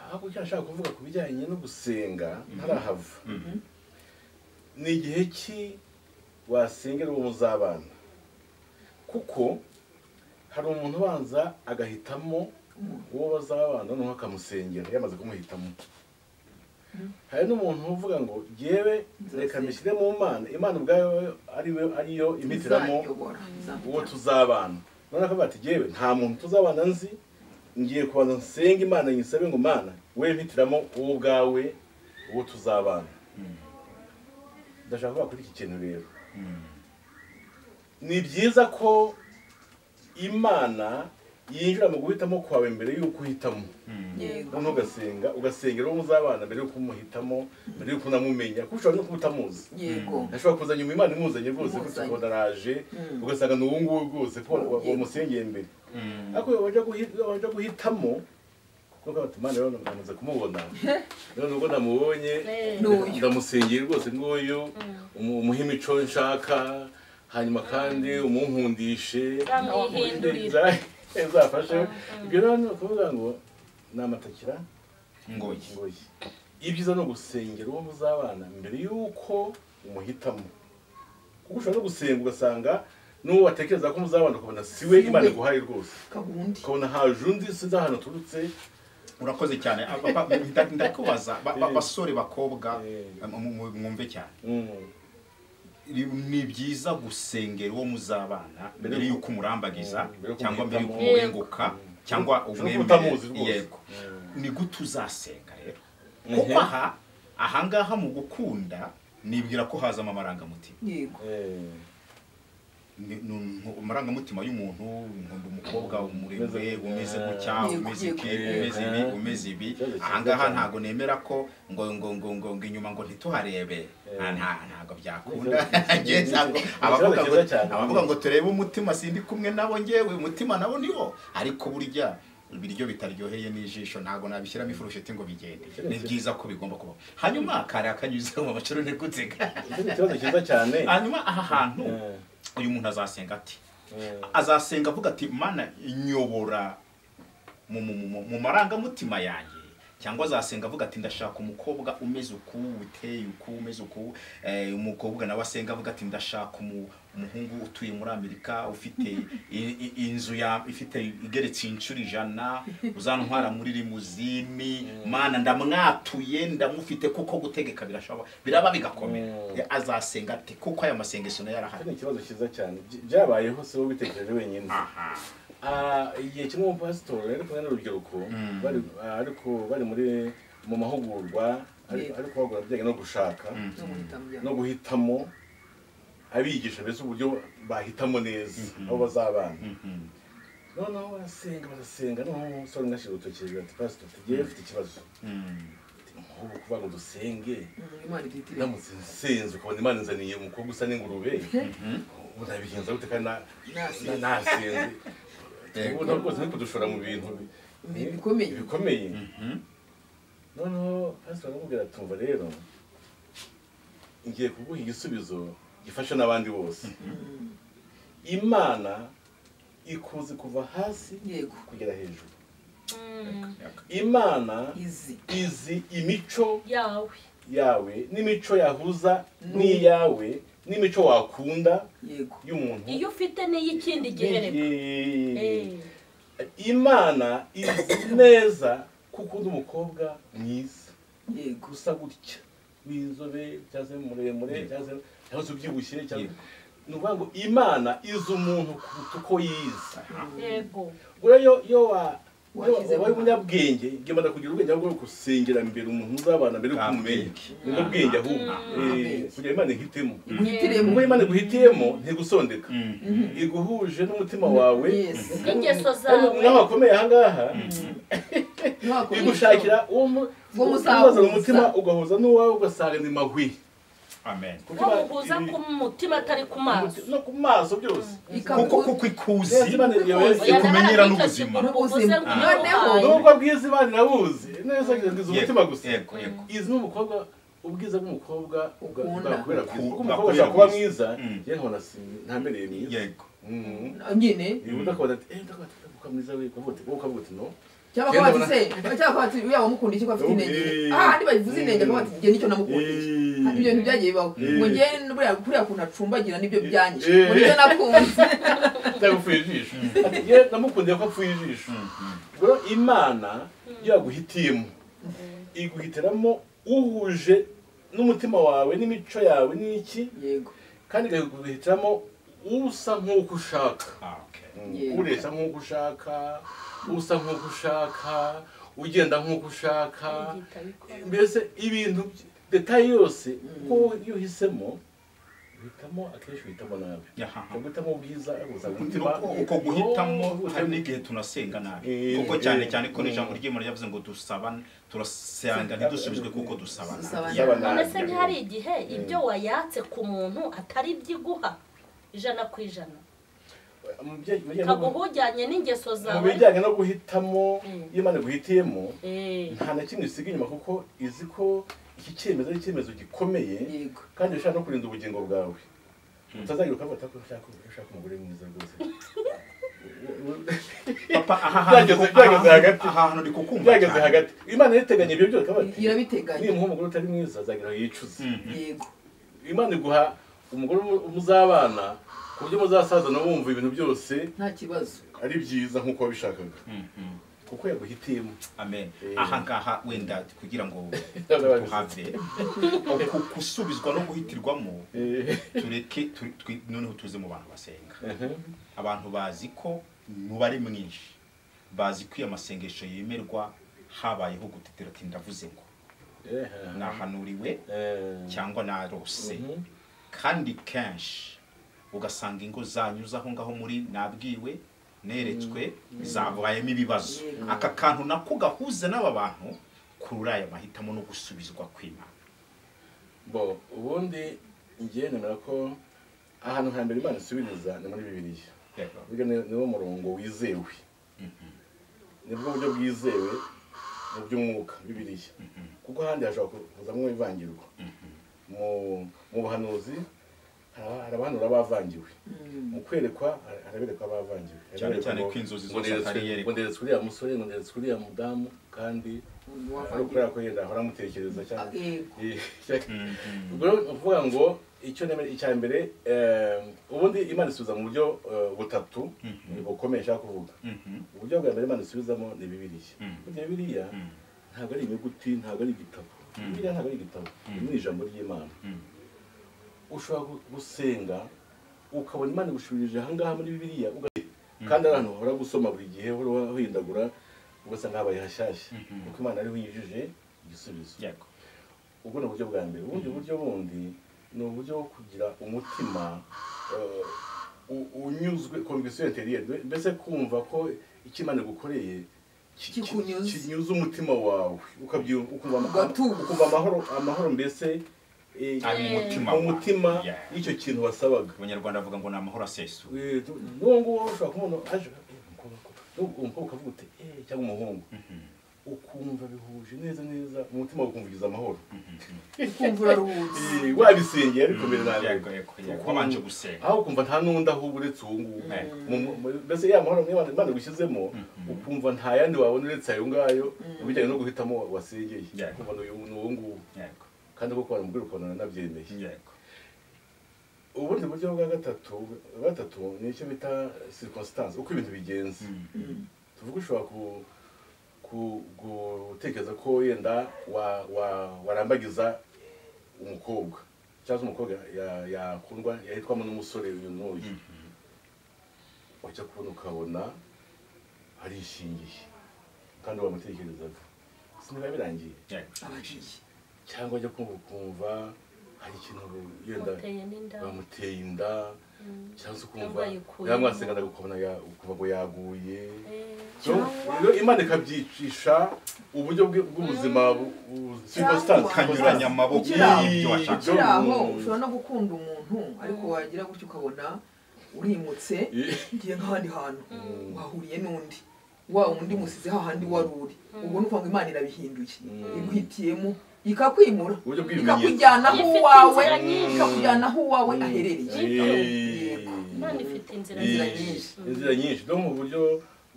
ahubwo icyo nashaka kuvuga ku bijyanye no gusenga ntarahava Mhm. ni igihe ki wasengera uwo muzabana kuko hari umuntu ubanza agahitamo uwo bazabana noneho akamusengera yamaze kumuhitamo hari n'umuntu uvuga ngo jyewe reka mbishyire mu mana imana ubwayo ariwe ariyo imitiramo izayobora uwo izayobora tuzabana none akavuga ati jyewe nta muntu tuzabana nzi ngiye kubanza nsenga imana nyisabe ngo mana we mpitiramo uwo ubwawe uwo tuzabana ndashaka kuvuga kuri iki kintu rero Mhm. ni byiza ko imana yinjira mu guhitamo kwawe mbere y'uko uhitamo yego noneho ugasenga ugasengera uwo muzabana mbere y'uko umuhitamo mbere y'uko unamumenya kuko ushobora no kuba utamuzi yego ashobora kuza nyuma imana imuzanye rwose Imuzanye. kubona araje Mm. ugasanga ni uwo nguwo rwose ko wa- Yego. wamusengeye mbere Mhm. ariko iyo wajya guhi- iyo wajya guhitamo nuko abatumana rero namaze kumubona rero nubwo namubonye Eh. N'uyu. ndamusengeye rwose nguyu umu- umuhe imico nshaka hanyuma kandi umunkundishe bamwihindurira zafashe ibyo rero ni ukuvuga ngo ni amatakira Ngoyi. ngoyi ibyiza ni ugusengera uwo muzabana mbere y'uko umuhitamo kuko ushobora no gusenga ugasanga n'uwo watekereza ko muzabana ukabona siwe Si we. imana iguhaye rwose kabundi ukabona haje undi sinzi ahantu aturutse urakoze cyane Ah, papa, nda- ndakubaza ba- ba- basore bakobwa Eh. mu- mu- mwumve cyane Mm. ni byiza gusengera uwo muzabana Mbere mbere y'uko- y'uko umurambagiza Mm, mbere y'uko cyangwa mbere y'uko umuhitamo. umurenguka cyangwa Ushobora kuba umwemere utamuzi rwose. yego ni gute uzasenga rero Mhm. kuko aha ahangaha mu gukunda nibwira ko hazamo amarangamutima yego Eh. Ni- ni umu- amarangamutima y'umuntu nkunda umukobwa umuremure Umeze gutya. umeze gutya Yego, umeze yego. iki umeze ibi umeze ibi Ikibazo cyiza ahangaha cyane. ntabwo nemera ko ngo ngo ngo ngo ngo inyuma ngo ntituharebe nta nta- ntabwo byakunda Ikibazo cyiza. Njye ntabwo- Ikibazo abavuga ngo cyiza cyane. abavuga ngo turebe umutima sindi kumwe nabo ngewe umutima nabo niwo ariko burya ibiryo bitaryoheye n'ijisho ntabwo nabishyiramo ifurusheti ngo bigende ni byiza ko bigomba kubaho hanyuma kari akanyuze mu macurane gutega Icyo ni ikibazo cyiza cyane hanyuma aha hantu Eh, uyu muntu azasenga ati eh. azasenga avuga ati mana nyobora mu, mu, mu, mu marangamutima yanjye cyangwa azasenga avuga ati ndashaka umukobwa umeze uku uteye uku umeze uku eh, umukobwa nawe asenga avuga ati ndashaka umu- umuhungu utuye muri amerika ufite i- i- inzu ya ifite igeretse inshuro ijana uzantwara muri rimuzini mana ndamwatuye ndamufite kuko gutegeka birashobora biraba bigakomera Mm. Eh, azasenga ati kuko aya masengesho nayo icyo arahari ni ikibazo cyiza cyane By- byabayeho si wowe ubitekereje wenyine aha Ah, igihe kimwe umupasitori ari kumwe n'urubyiruko Mm. bari- ah, ariko bari muri mu mahugurwa ari Yeah. ari kubahugura bijyanye no gushaka Mm. no guhitamo ibyaha. no guhitamo abigisha mbese uburyo bahitamo neza Mhm. aho bazabana Mhm. noneho barasenga barasenga noneho umusore umwe ashyira urutoki hejuru ati pasitoro tugiye mfite ikibazo Mm. Ati, nk'ubu kuvuga ngo dusenge Mm, imana ibyitiriwe ndamutse nsenze ukabona imana inzaniye umukobwa usa n'ingurube ubu nabigenza gute kandi na- na- nasenze Yego. ubu ntabwo rwose ari kudushora mu bintu bi- Bi- bikomeye. bikomeye Mhm. noneho pasitoro aramubwira atumva rero ngiye kuguha igisubizo gifasha n'abandi bose Mm, imana ikuzi kuva hasi yego kugera hejuru Mm. imana izi izi imico yawe yawe n'imico yahuza n'iyawe n'imico wakunda yego y'umuntu iyo ufite n'iy'ikindi gihereko Yee. Eh, imana izi neza kuko undi umukobwa mwiza yego gusa gutya w'inzobe cyangwa se muremure cyangwa se- cyangwa se ubyibushye cyangwa Yego. ni ukuvuga ngo imana izi umuntu kuruta uko yiza yego buriya iyo iyo wa- iyo Washyize wabaye mu- umunyabwenge yemana kugira ubwenge ahubwo gusengera mbere umuntu uzabana mbere Bwa y'ukumenya bwenge. nibwo bwenge ahubwo Mm. Eh, kugira imana ihitemo iguhitiremo ubwo imana iguhitiyemo ntigusondeka Mhm. iguhuje n'umutima wawe Yes. n'ingeso kandi zawe naho hakomeye ahangaha Ntiwakomeza. igushakira uwo mu- Uwo umubaza mu muzahuza. mutima ugahuza n'uwawe ugasanga ni mahwi amen Kuko ko Imana- muhuza ibi- ku mutima atari ku maso no ku maso byose Ikabu- kuko kuko ikuzi Neza Imana Oya, iriyoboye Ikuzi. ikumenyera ndabona n'ubuzima. uvuze ngo Noneho. ubuhaye. nubwo bwiza imana irabuzi neza kugira ngo izi umutima gusa yego yego izi ni umukobwa ubwiza bw'umukobwa bwa- Ukunda. bwakubera Ku- bwiza kuko umukobwa bwakubera ashobora kuba bwiza. mwiza Mm. yewe nkabona ntamereye mwiza yego Mm. nyine Niba udakubona ati eee ndakubona ati ukavuga mwiza we ukavuga uti wowe ukavuga uti no cyangwa Genda akaba ati ubona- se cyangwa akaba ati uriya wamukunda iki ko afite Okay. intenge ah ntibavuze intenge akaba ati njye nicyo namukundiye Hano ibyo ntibyagiye bibaho Eh. ngo njye buriya kuriya kuntu acumbagira nibyo byanyishe Eh. ngo nibyo nakunze byagupfuye ijisho Ati, yewe namukundiye ko apfuye ijisho rero imana yaguhitiyemo iguhitiramo uhuje n'umutima wawe n'imico yawe n'iki yego kandi ikaguhitiramo usa nk'uko ushaka Ah, okay. Yeah. ureshya nk'uko ushaka usa nk'uko ushaka ugenda nk'uko ushaka Igita bikora. mbese ibintu by- detaye yose ko iyo uhisemo uhitamo akenshi uhitamo nabi Yaha. Ushobora guhitamo ubwiza uza Uko- uko guhitamo hari n'igihe tunasenga nabi Eh, kuko eh, cyane cyane ko n'ijambo mm. ry'imana ryavuze ngo dusabana turasenga ntidusubizwe kuko dusaba nabi. Dusaba Yeah. nabi. none se ntihari igihe ibyo wayatse ku muntu atari ibyo iguha ijana ku ijana kaguhujyanye n'ingeso mu zawe bijyanye no guhitamo Mm. iyo imana iguhitiyemo Eh, nta na kimwe isiga inyuma kuko izi ko iki cyemezo ari icyemezo gikomeye yego kandi ushaka no kurinda ubugingo bwawe utazagira ukabata ko ushaka ushaka umugore mwiza rwose papa aha hantu Byageze- byageze hagati. aha hantu ndi kukumva byageze cyane. hagati imana yateganya ibyo byose kabati irabiteganya nimuha umugore utari mwiza azagira aho yicuza Mhm. yego imana iguha umugore mu- muzabana ku buryo muzasazana wumva ibintu byose nta kibazo ari byiza nk'uko wabishakaga Mhm. kuko yaguhitiyemo amen Eh. aha ngaha wenda kugira ngo tuhave uku gusubizwa no guhitirwamo Eh, tureke tu- twi- noneho tuze mu bantu basenga abantu bazi ko umubare mwinshi bazi ko iyo masengesho yemerwa habayeho gutetera ati ndavuze ngo eh, nahanuriwe eh, cyangwa narose Mhm. kandi kenshi ugasanga ingo zanyuze aho ngaho muri nabwiwe neretswe zabayemo ibibazo Yego. aka kantu nako gahuza n'aba bantu kurura aya mahitamo no gusubizwa kw'imana bo ubundi ngiye nemera ko ahantu hambere imana isubiriza ni muri bibiliya Yego. burya ni- niwo murongo wizewe nibwo buryo bwizewe mu by'umwuka bibiliya kuko ahandi hashobora kuzamo ivangirwa Mu- mu buhanuzi hara- hari abahanura bavangiwe mu kwerekwa har- haraberekwa bavangiwe Cyane cyane Haraberekwa ngo- ko inzozi ngo zose neretswe- atari iyerekwa. ngo nderetse uriya musore ngo nderetse uriya mudamu kandi ari ukubera ko yenda ahora amutekereza cyane yego ukuvuga ngo icyo nemera icya mbere eh, ubundi imana isubiza mu buryo eh, butatu bukomeye nshaka kuvuga uburyo bwa mbere imana isubizamo ni bibiriya Mhm. burya bibiriya ntabwo ari inyuguti ntabwo ari igitabo bibiriya ntabwo ari igitabo ni ijambo ry'imana ushobora gu- gusenga ukabona imana igushushanyije ahangaha muri bibiriya uga- kandi abantu bahora gusoma buri gihe uhora uhindagura ugasanga habaye hashyashya Mhm. kuko imana ariho yujuje igisubizo yego ubwo ni uburyo bwa mbere ubundi buryo bundi ni uburyo bwo kugira umutima eh, u- unyuzwe conviction intérieure mbe- mbese kumva ko icyo imana igukoreye ki- ki- Kikunyuze. kinyuze umutima wawe ukabyi- ukumva ama- Ugatuza. ukumva amahoro amahoro mbese eh, Ari mu mutima wawe. umutima Yeah. y'icyo kintu wasabaga abanyarwanda bavuga ngo ni amahoro asesuye Eh, tu- n'uwo nguwo ushobora kubona aje eh, umukobwa n'ubu- umukobwa ukavuga uti eh, cyangwa umuhungu ukumva bihuje neza neza umutima wawe ukumva ugize amahoro ukumva uraruhutse Eh, wabisengeye ariko mbere na mbere yego yego yego wabanje gusenga aho ukumva nta n'undi aho uretse uwo nguwo Mhm. Mu- mu- mu- mbese ya mahoro amwe Imana- imana igushyizemo ukumva nta yandi wabona uretse ayo ngayo mu bijyanye no guhitamo wa- wasengeye Yeah. ukumva ni uyu- ni uwo nguwo yego kandi koko waramubwira ukuntu nanabyemeye yego ubundi buryo bwa gatatu bwa gatatu ni icyo bita circumstance uko ibintu bigenze tuvuga ushobora ku- ku- gutekereza ko wenda wa- wa- warambagiza umukobwa cyangwa se umukobwa ya- yakundwa yahitwamo n'umusore uyu n'uyu wajya kubona ukabona arishingiye kandi wamutekerezaga siniba birangiye yego abaciye cyangwa ajya kumva ukumva hari ikintu yenda muteye n'inda bamuteye inda cyangwa se ukumva Cyangwa yikuyemo. yamwasenganaga ukabona ya- ukumva ngo yaguye Eh, So, rero imana ikabyicisha uburyo bwe- bw'ubuzima bu- bu- circumstance, kanyuranya circumstance. amaboko Ukiri aho. y'ibyo washaka ukiri aho ushobora no gukunda umuntu ariko wagira gutyo ukabona urimutse ngiye nk'ahandi hantu wahuriye n'undi wa undi musize hahandi wari uri ubwo ni ukuvuga ngo imana irabihinduye iguhitiyemo ikakwimura Uburyo bw'ibimenyetso. ikakujyana aho Ifite uwawe inzira nyinshi. ikakujyana aho uwawe aherereye Eh, imana ifite inzira inzira nziza. nyinshi inzira nyinshi no mu buryo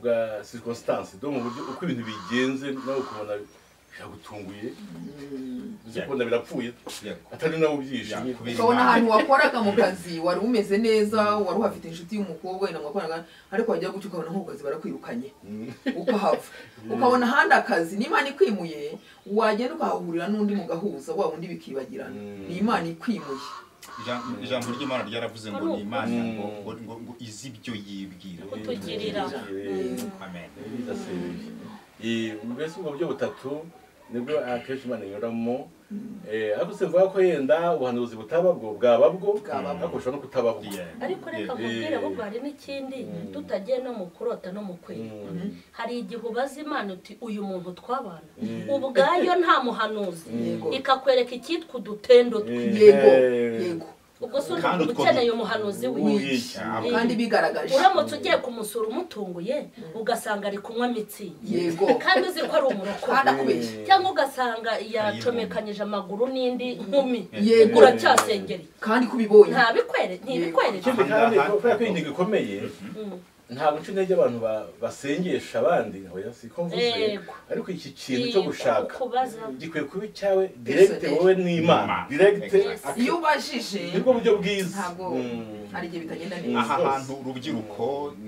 bwa circumstance no mu buryo uko ibintu bigenze nawe ukabona biragutunguye uzi kubona birapfuye yego atari nawe ubyishimiye Yakubise. ukabona ahantu wakoraga mu kazi wari umeze neza wari uhafite inshuti y'umukobwa wenda mwakoranaga ariko wagira gutyo ukabona nk'ukazi barakwirukanye ukahava ukabona ahandi akazi n'imana ikwimuye wagenda ukahahurira n'undi mugahuza wa wundi bikibagirana Mm. ni imana ikwimuye Ijambo- ijambo ry'imana ryaravuze ngo ni imana ngo ngo- ngo- ngo izi ibyo yibwira Kutugirira. Eh, amen birasebeje mbese ubwo buryo butatu nibwo akenshi imana inyuramo Eh, ariko simvuga ko yenda ubuhanuzi butaba bwo bwaba bwo Bwaba bwo. ariko bushobora no kutaba bwo Yeah. ariko reka Yeah. nkubwire ahubwo hari n'ikindi tutagiye no mu kurota no mu kwera Mm. hari igihe ubaza imana uti uyu muntu twabana ubwayo nta muhanuzi Yego. ikakwereka icyitwa udutendo twe Eh, yego eh, yego ubwo se Kandi uba utwo ukeneye umuhanuzi w'iki w'iki. Cyangwa- kandi bigaragaje uramutse ugiye kumusura umutunguye ugasanga ari kunywa mitsingi yego kandi uzi ko ari umurokore kandi akubeshya cyangwa ugasanga yacomekanyije amaguru n'indi nkumi yego uracyasengereye kandi kubibonye ntabikwere ntibikwereke ikindi kandi kubera ko iyi ngingo ikomeye Mm. ntabwo nca intege abantu ba- basengesha abandi oya siko mvuze Yego. ariko iki kintu cyo gushaka kubaza gikwiye kuba icyawe direkite wowe n'imana Imana. direkite Yes. iyo ubajije nibwo buryo bwiza ntabwo Mm. hari igihe bitagenda Mm. neza aha hantu urubyiruko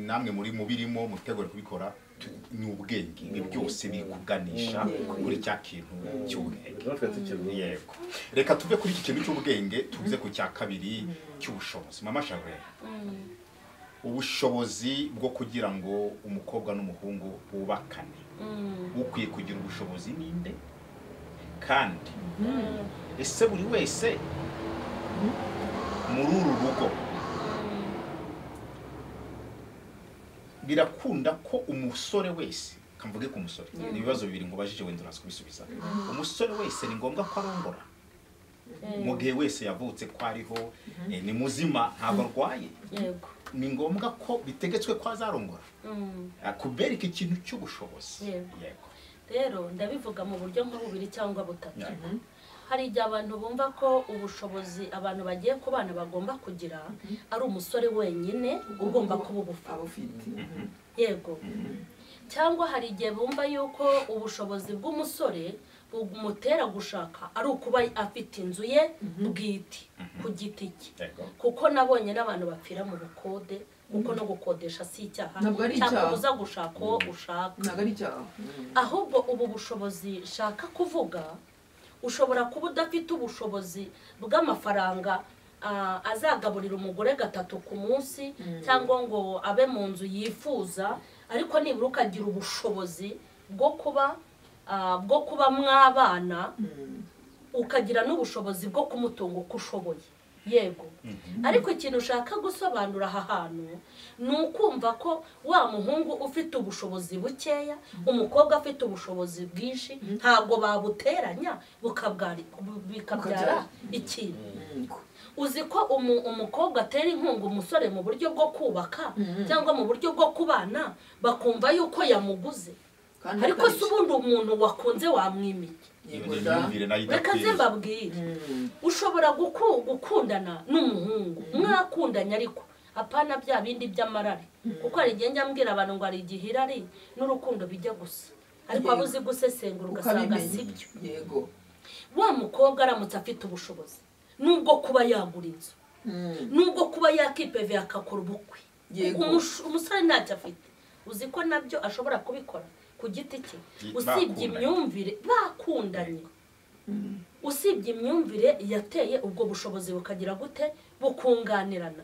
namwe muri mubirimo mutegura kubikora tu- ni ubwenge ibi byose biri kuganisha kuri cya kintu cy'ubwenge Natwe tukirumva. yego reka tuve kuri iki kintu cy'ubwenge tuze ku cya kabiri cy'ubushobozi mama sharwe ubushobozi bwo kugira ngo umukobwa n'umuhungu bubakane ukwiye kugira ubushobozi ninde kandi ese buri wese muri uru rugo birakunda ko umusore wese kamvuge ku musore ni ibibazo bibiri ngo ubajije wenda uraza kubisubiza umusore wese ni ngombwa ko arongora mu gihe wese yavutse ko ariho eh, ni muzima ntabwo arwaye yego ni ngombwa ko bitegetswe ko azarongora Mm. Ah, kubera iki kintu cy'ubushobozi Yego. yego rero ndabivuga mu buryo nka bubiri cyangwa butatu Yego. hari igihe abantu bumva ko ubushobozi abantu bagiye kubana bagomba kugira ari umusore wenyine ugomba kuba ubufite abufite yego cyangwa hari igihe bumva yuko ubushobozi bw'umusore bumutera gushaka ari ukuba afite inzu ye bwite ku giti cye yego kuko nabonye n'abantu bapfira mu bukode kuko no gukodesha si icyaha Ntabwo ari cyangwa icyaha. uza gushaka uwo ushaka ntabwo ari icyaha ahubwo ubu bushobozi nshaka kuvuga ushobora kuba udafite ubushobozi bw'amafaranga ah, azagaburira umugore gatatu ku munsi cyangwa ngo abe mu nzu yifuza ariko nibura ukagira ubushobozi bwo kuba ah, bwo kuba mwabana ukagira n'ubushobozi bwo kumutunga uko ushoboye yego ariko ikintu ushaka gusobanura aha hantu ni ukumva ko wa muhungu ufite ubushobozi bukeya umukobwa afite ubushobozi bwinshi ntabwo babuteranya bukabwari- bu- bikabyara Bukabyara. ikintu Yego. uzi ko umu- umukobwa atera inkunga umusore mu buryo bwo kubaka cyangwa mu buryo bwo kubana bakumva yuko yamuguze kandi ariko atari si ubundi umuntu wakunze wamwimika Yego Iyo ni da. imyumvire nayo reka idakwiye. nze mbabwire Mm. ushobora guku- gukundana n'umuhungu mwakundanye ariko apana bya bindi by'amarari kuko hari igihe njya mbwira abantu ngo hari igihe irari n'urukundo bijya gusa ariko waba uzi gusesengura ugasanga si Ukabimenya. byo yego wa mukobwa aramutse afite ubushobozi nubwo kuba yagura inzu Mm. nubwo kuba yakipeve akakora ubukwe Yego. Umush- umusore ntacyo afite uzi ko nabyo ashobora kubikora ku giti cye usibye Bakundanye. imyumvire bakundanye usibye imyumvire yateye ubwo bushobozi bukagira gute bukunganirana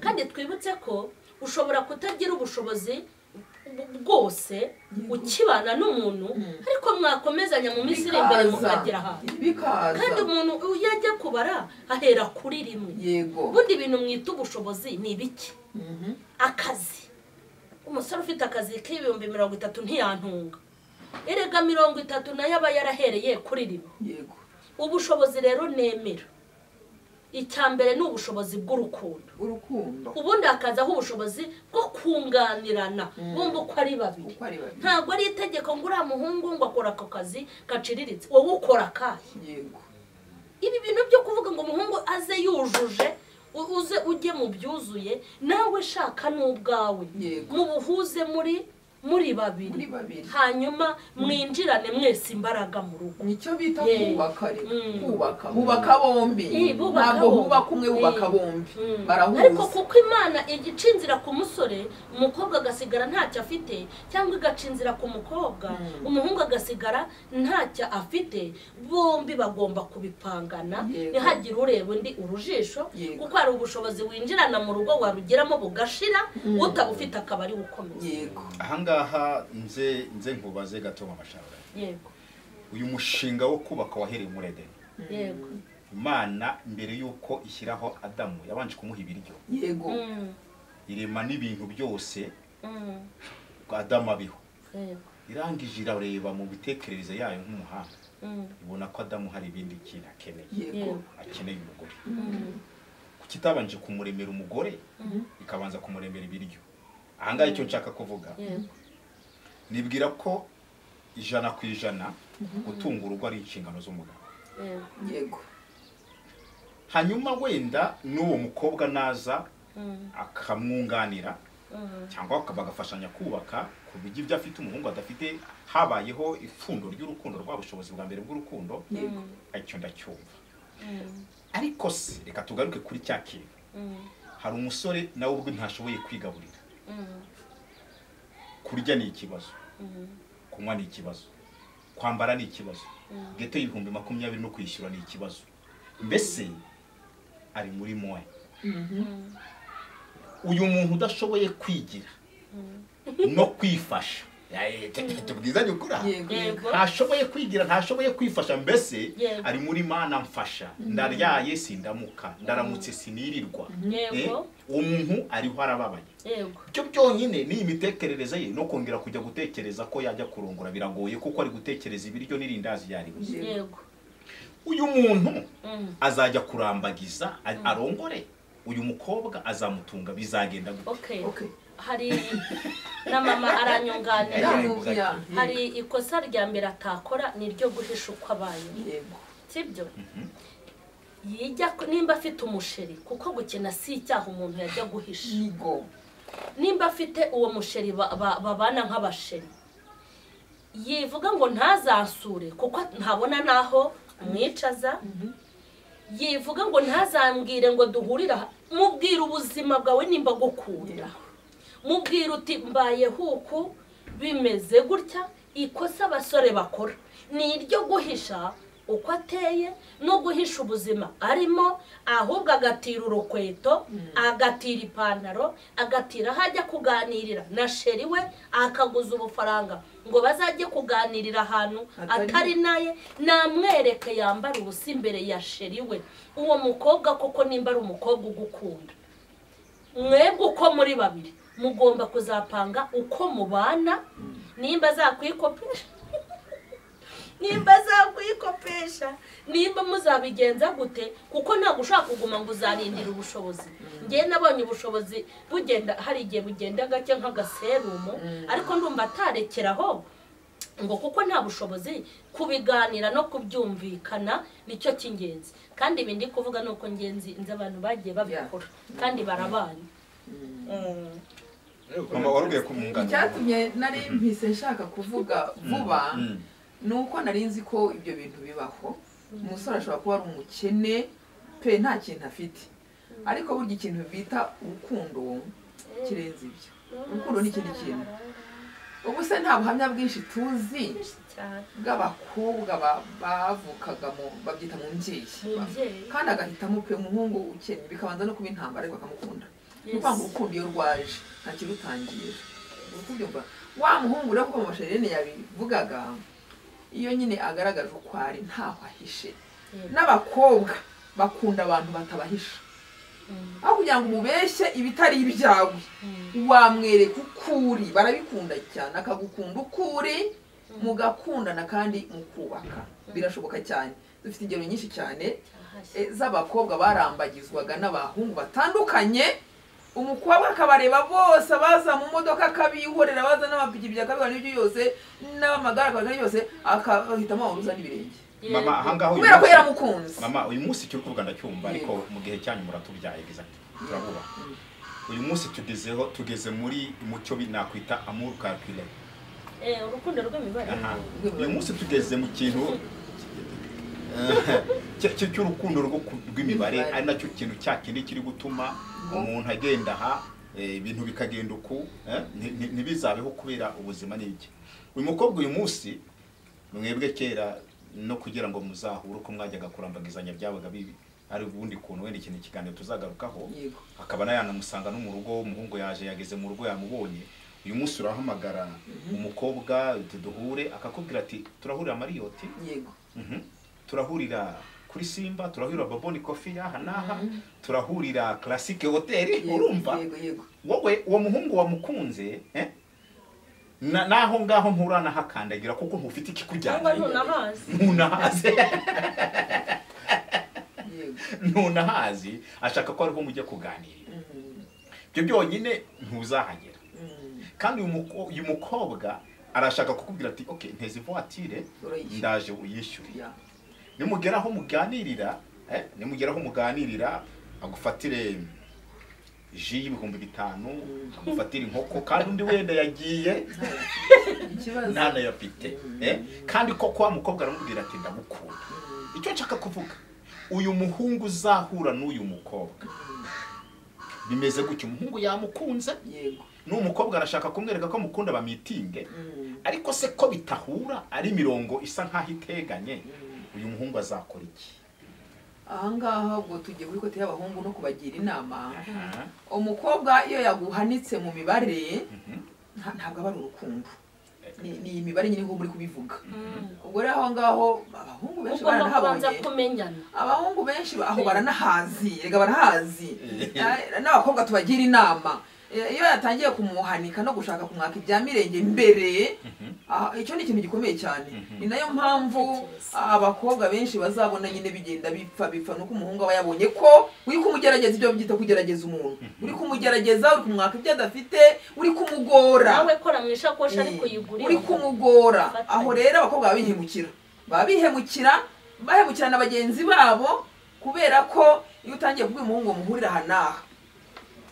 kandi twibutse ko ushobora kutagira ubushobozi bu- bwose ukibana n'umuntu ariko mwakomezanya mu minsi iri imbere Bikaza. mukagera ahantu kandi bikaza umuntu iyo ajya kubara ahera kuri rimwe yego ubundi ibintu mwita ubushobozi ni ibiki Mhm. akazi umusore ufite akazi k'ibihumbi mirongo itatu ntiyantunga erega mirongo itatu nayo aba yarahereye kuri rimwe yego ubushobozi rero nemera icya mbere ni ubushobozi bw'urukundo urukundo ubundi hakazaho ubushobozi bwo kunganirana bumva uko ari babiri uko ari babiri ntabwo ari itegeko ngo uriya muhungu ngo akora ako kazi gaciriritse wowe ukora akahe yego ibi bintu byo kuvuga ngo umuhungu aze yujuje u- uze ujye mu byuzuye nawe shaka n'ubwawe Yego. mubuhuze muri muri babiri muri babiri hanyuma mwinjirane mwese imbaraga mu rugo nicyo bita Yeah. kubaka rero Mm. kubaka bubaka bombi Eh, bubaka ntabwo bombi. bubaka umwe bubaka Eh. bombi Mm. ariko barahuza kuko imana igica inzira ku musore umukobwa agasigara ntacyo afite cyangwa igaca inzira ku mukobwa umuhungu agasigara ntacyo afite bombi bagomba kubipangana Yego. ntihagire ureba undi urujisho Yego. kuko hari ubushobozi winjirana mu rugo warugeramo bugashira utabufite akaba ari ukomeye yego ahangaha nze nze nkubaze gato mu masharanga yego uyu mushinga wo kubaka wahereye muri edeni yego imana mbere y'uko ishyiraho adamu yabanje kumuha ibiryo yego Mm, irema n'ibintu byose mm, adamu abiho yego irangije irareba mu mitekerereze yayo nk'umuhanga Mm, ibona ko adamu hari ibindi kintu akeneye yego akeneye umugore mm, kuki itabanje kumuremera umugore ikabanza kumuremera ibiryo ahangaha icyo nshaka kuvuga yego nibwira ko ijana ku ijana gutunga urugo ari inshingano z'umugabo yego yego hanyuma wenda n'uwo mukobwa naza Mm, akamwunganira mm, cyangwa baka- bagafashanya kubaka ku bijya ibyo afite umuhungu adafite habayeho ipfundo ry'urukundo rwa bushobozi bwa mbere bw'urukundo yego icyo ndacyumva mm, ariko se reka tugaruke kuri cya kintu mm, hari umusore nawe ubwe ntashoboye kwigaburira mm, kurya ni ikibazo mm. kunywa ni ikibazo kwambara ni ikibazo Mm. geto y'ibihumbi makumyabiri no kwishyura ni ikibazo mbese ari muri moya uyu muntu udashoboye kwigira no kwifasha Eh, tu- tubwizanye ukuri aha. yego yego Yego. ntashoboye kwigira ntashoboye kwifasha mbese Yego. ari muri mana mfasha ndaryaye sindamuka ndaramutse sinirirwa Eh, yego uwo muntu ariho arababaye yego cyo byonyine ni imitekerereze ye no kongera kujya gutekereza ko yajya kurongora biragoye kuko ari gutekereza ibiryo n'irindazi yaribuze yego uyu muntu Mm. azajya kurambagiza a- arongore uyu mukobwa azamutunga bizagenda gute okay okay hari na mama aranyunganira Yeah. yamubwira hari ikosa rya mbere atakora ni iryo guhisha uko abaye yego sibyo yijya ku- nimba afite umusheri kuko gukina si icyaha umuntu yajya guhisha yego nimba afite uwo musheri ba- ba- babana nk'abasheri yivuga ngo ntazasure kuko ntabona n'aho umwicaza yivuga ngo ntazambwire ngo duhurire aha mubwira ubuzima bwawe nimba gukunda mubwira uti mbaye huku bimeze gutya ikosa abasore bakora ni iryo guhisha uko ateye no guhisha ubuzima arimo ahubwo agatira urukweto agatira ipantaro agatira aho ajya kuganirira na sheri we akaguza ubufaranga ngo bazajye kuganirira ahantu atari naye namwereke yambara ubusa imbere ya sheri we uwo mukobwa koko nimba ari umukobwa ugukunda mwebwe uko muri babiri mugomba kuzapanga uko mubana nimba zakwikopesha nimba zakwikopesha nimba muzabigenza gute kuko ntabwo ushobora kuguma ngo uzarindire ubushobozi ngewe nabonye ubushobozi bugenda hari igihe bugenda gake nk'agaserumu ariko ndumva atarekeraho ngo kuko nta bushobozi kubiganira no kubyumvikana nicyo cy'ingenzi kandi ibi ndi kuvuga ni uko ngenzi nzi abantu bagiye babikora kandi barabanye mama warubwiye kumwunganira icyatumye nari mpise nshaka kuvuga vuba ni uko nari nzi ko ibyo bintu bibaho umusore ashobora kuba ari umukene pe nta kintu afite ariko burya ikintu bita urukundo kirenze ibyo urukundo ni ikindi kintu ubu se nta buhamya bwinshi tuzi bw'abakobwa ba- bavukaga mu babyita mu mbyeyi Mubyeyi. kandi agahitamo pe umuhungu ukennye bikabanza no kuba intambara ariko akamukunda ni Yes. ukuvuga ngo urukundo iyo rwaje ntakirutangira urukundo mba wa muhungu rero kuko amasherene yabivugaga iyo nyine agaragaje uko ari ntaho ahishe n'abakobwa bakunda abantu batabahisha aho kugira ngo umubeshye ibitari ibyawe wamwereka uko uri barabikunda cyane akagukunda uko uri mugakundana kandi mukubaka birashoboka cyane dufite ingero nyinshi cyane Ahashye. eh, z'abakobwa barambagizwaga n'abahungu batandukanye umukobwa akabareba bose abaza mu modoka akabihorera abaza n'amapikipiki akabihorera n'ibyo byose n'amagare akabihorera n'ibyo byose akahitamo waruza n'ibirenge mama ahangaha uyu kubera ko munsi- yaramukunze mama uyu munsi icyo uri kuvuga ndacyumva Yego. ariko mu gihe cyanyu muratubyaye biza turabubaha uyu munsi tugezeho tugeze muri mucyo nakwita amour calculé Eh, urukundo rw'imibare Aha. uyu munsi tugeze mu kintu cy- cy- cy'urukundo rwo ku- rw'imibare ari nacyo kintu cya kindi kiri gutuma umuntu agenda aha eh, ibintu bikagenda uku eh, nti- nti- ntibizabeho kubera ubuzima n'ibyo uyu mukobwa uyu munsi mwebwe kera no kugira ngo muzahure uko mwajyaga kurambagizanya byabaga bibi ari ubundi kuntu wenda ikintu ikiganiro tuzagarukaho Yego. akaba yanamusanga no mu rugo umuhungu yaje yageze mu rugo yamubonye uyu munsi urahamagara umukobwa uti duhure akakubwira ati turahurira mariyoti yego Mhm. turahurira kuri simba turahurira baboni kofi aha n'aha turahurira classic hoteli yego, urumva yego yego wowe uwo muhungu wamukunze eh? Na- naho ngaho nturanahakandagira kuko ntufite cyangwa ikikujyana ntunahazi ntunahaze yego ntunahazi ashaka ko ariho mujya kuganirira Mhm, ibyo byonyine ntuzahagera mhm. kandi uyu muko- uyu mukobwa arashaka kukubwira ati ok nteze ivuwatire Urayishyura." ndaje uyishyure Ya. nimugera aho muganirira eh, nimugera aho muganirira agufatire ji y'ibihumbi bitanu agufatire inkoko kandi undi wenda yagiye ikibazo ntanayafite eh? kandi koko wa mukobwa aramubwira ati ndamukunda icyo nshaka kuvuga uyu muhungu uzahura n'uyu mukobwa bimeze gutya umuhungu yamukunze yego n'uwo mukobwa arashaka kumwereka ko mukunda bamitinge Mhm, ariko se ko bitahura ari imirongo isa nk'aho iteganye uyu muhungu azakora iki ahangaha ubwo tugiye kuri kote y'abahungu no kubagira inama Aha. umukobwa iyo yaguhanitse mu mibare Mhm. nta- ntabwo aba ari urukundo Ni- ni imibare nyine nk'uko muri kubivuga ubwo rero aho ngaho abahungu benshi ugomba kubanza baranahabonye kumenyana abahungu benshi ba- aho baranahazi rega barahazi Eh, n'abakobwa tubagira inama Eh, iyo yatangiye kumuhanika no gushaka kumwaka ibya mirenge mbere ah, icyo ni ikintu gikomeye cyane ni nayo mpamvu abakobwa benshi bazabona nyine bigenda bipfa bipfa nuko umuhungu aba yabonye ko uri kumugerageza ibyo byita kugerageza umuntu uri kumugerageza uri kumwaka ibyo adafite uri kumugora nawe kora mu ishakoshi ari kuyigurira uri kumugora Ufatanye. aho rero abakobwa baba bihemukira baba bihemukira bahemukira na bagenzi babo kubera ko iyo utangiye kubwira umuhungu ngo muhurire aha n'aha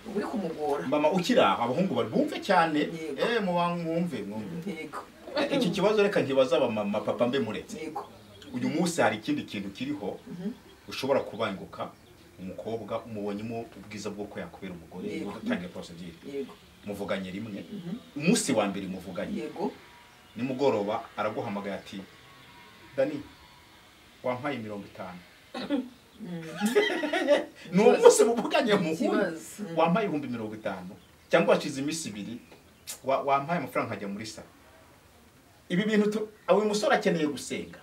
uba uri kumugora mama ukiri aho abahungu bari bumve cyane Yego. eh muba mwumve mwumve yego iki kibazo reka nkibaza abamama papa mbe muretse yego uyu munsi hari ikindi kintu kiriho ushobora kubanguka umukobwa umubonyemo ubwiza bwo ko yakubera umugore Yego. ugatangira porosegire yego muvuganye rimwe umunsi wa mbere muvuganye yego nimugoroba araguhamagaye ati dani wampaye mirongo itanu ni uwo munsi muvuganye muhuye ikibazo Mm. wampaye ibihumbi mirongo itanu cyangwa washize iminsi ibiri wa- wampaye amafaranga nkajya muri salo ibi bintu tu- uyu musore akeneye gusenga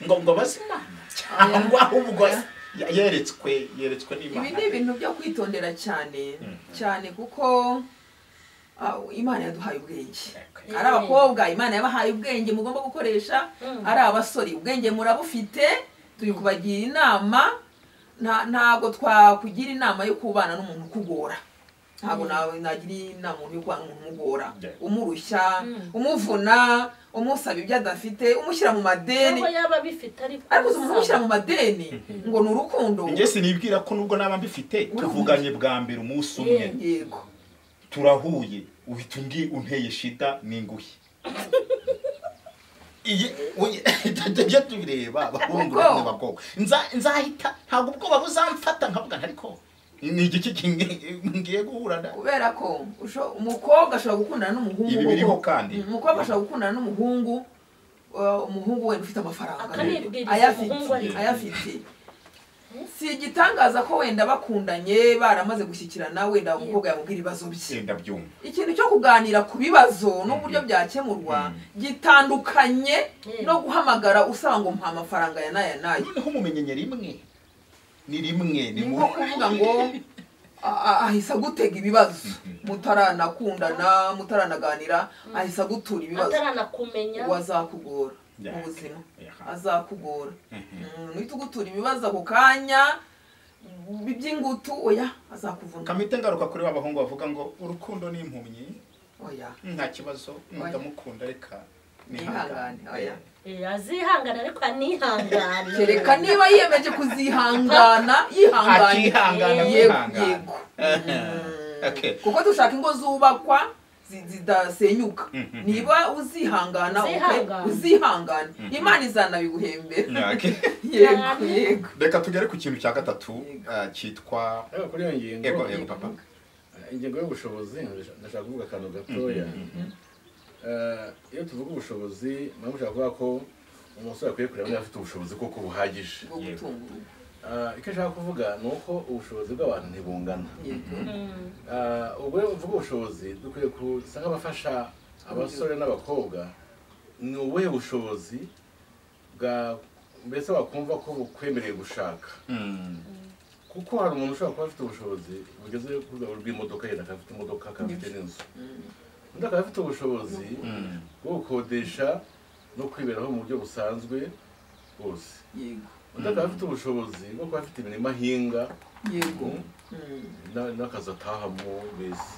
ngo ngo abaze imana cyangwa ahubwo Oya. ye- yeretswe yeretswe n'imana ibi ni ibintu byo kwitondera cyane Mm. cyane kuko ah, imana yaduhaye ubwenge Okay. ari abakobwa imana yabahaye ubwenge mugomba gukoresha Mm. ari abasore ubwenge murabufite turi kubagira inama nta- ntabwo twakugira inama yo kubana n'umuntu ukugora ntabwo nawe nagira inama umuntu yo kubana n'umuntu umugora Yeah. umurushya Mm. umuvuna umusaba ibyo adafite umushyira mu madeni nubwo yaba abifite ariko ariko uzi umuntu umushyira mu madeni ngo ni urukundo njye sinibwira ko nubwo naba mbifite Urahuye. tuvuganye bwa mbere umunsi umwe Yeah. yego turahuye uhita undi unteye shida n'inguhe iyi uyi- tujye tubireba abahungu Ubwoba. n'abakobwa Nza- nzahita ntabwo ubwoba buzamfata nkavuga nti ariko ni igiki kingi- ngiye guhura na kubera ko usho- umukobwa ashobora gukundana n'umuhungu Ibi biriho kandi. Mm, umukobwa ashobora gukundana n'umuhungu uh, umuhungu wenda ufite amafaranga Akanibwiriza umuhungu ayafite ariko. ayafite si igitangaza ko wenda bakundanye baramaze gushyikirana wenda umukobwa yamubwira ibibazo bye genda byumva ikintu cyo kuganira ku bibazo n'uburyo byakemurwa gitandukanye Mm. no guhamagara usanga ngo mpa amafaranga ya n'aya n'aya noneho mumenyenye rimwe ni rimwe ni ni mu nko kuvuga ngo a- a- ahise agutega ibibazo mutaranakundana mutaranaganira ahise agutura ibibazo ataranakumenya uwo azakugora mu Yeah. buzima Yeah. azakugora Mhm. Mm, uhita ugutura ibibazo ako kanya bi- by'ingutu oya azakuvuna kamite ngaruka kuri ba bahungu bavuga ngo urukundo ni impumyi oya nta kibazo ndamukunda reka Nihangane, oya. Eh, azihangane ariko anihangane kereka niba yiyemeje kuzihangana yihangana akihangana yego kwihangana yego Eh, okay. kuko dushaka ingo zubakwa zi- zidasenyuka Mhm. niba uzihangana uke- Uzihangana. uzihangana Mhm. imana izanabiguhembera Yeah, okay. yego yego reka tugere ku kintu cya gatatu eh, cyitwa ariko kuri iyo ngingo ego ego papa ingingo y'ubushobozi ndashaka kuvuga akantu gatoya Eh, iyo tuvuga ubushobozi nabo mushaka kuvuga ko umusore akwiye kureba niba afite ubushobozi koko buhagije bwo gutunga urugo Eh, icyo nshaka kuvuga ni uko ubushobozi bw'abantu ntibungana yego Mm. Ah, ubwo rero uvuga ubushobozi dukwiye gusa nk'abafasha abasore n'abakobwa ni ubuhe bushobozi bwa mbese wakumva ko bukwemereye gushaka Mm. kuko hari umuntu ushobora kuba afite ubushobozi bugeze ku rwego rw'imodoka yenda akaba afite imodoka akaba afite n'inzu undi akaba afite ubushobozi Mm. bwo gukodesha no kwiberaho mu buryo busanzwe bwose yego undi akaba afite ubushobozi bwo kuba afite imirimo ahinga yego Mm. Mm. na- n'akazi atahamo mbese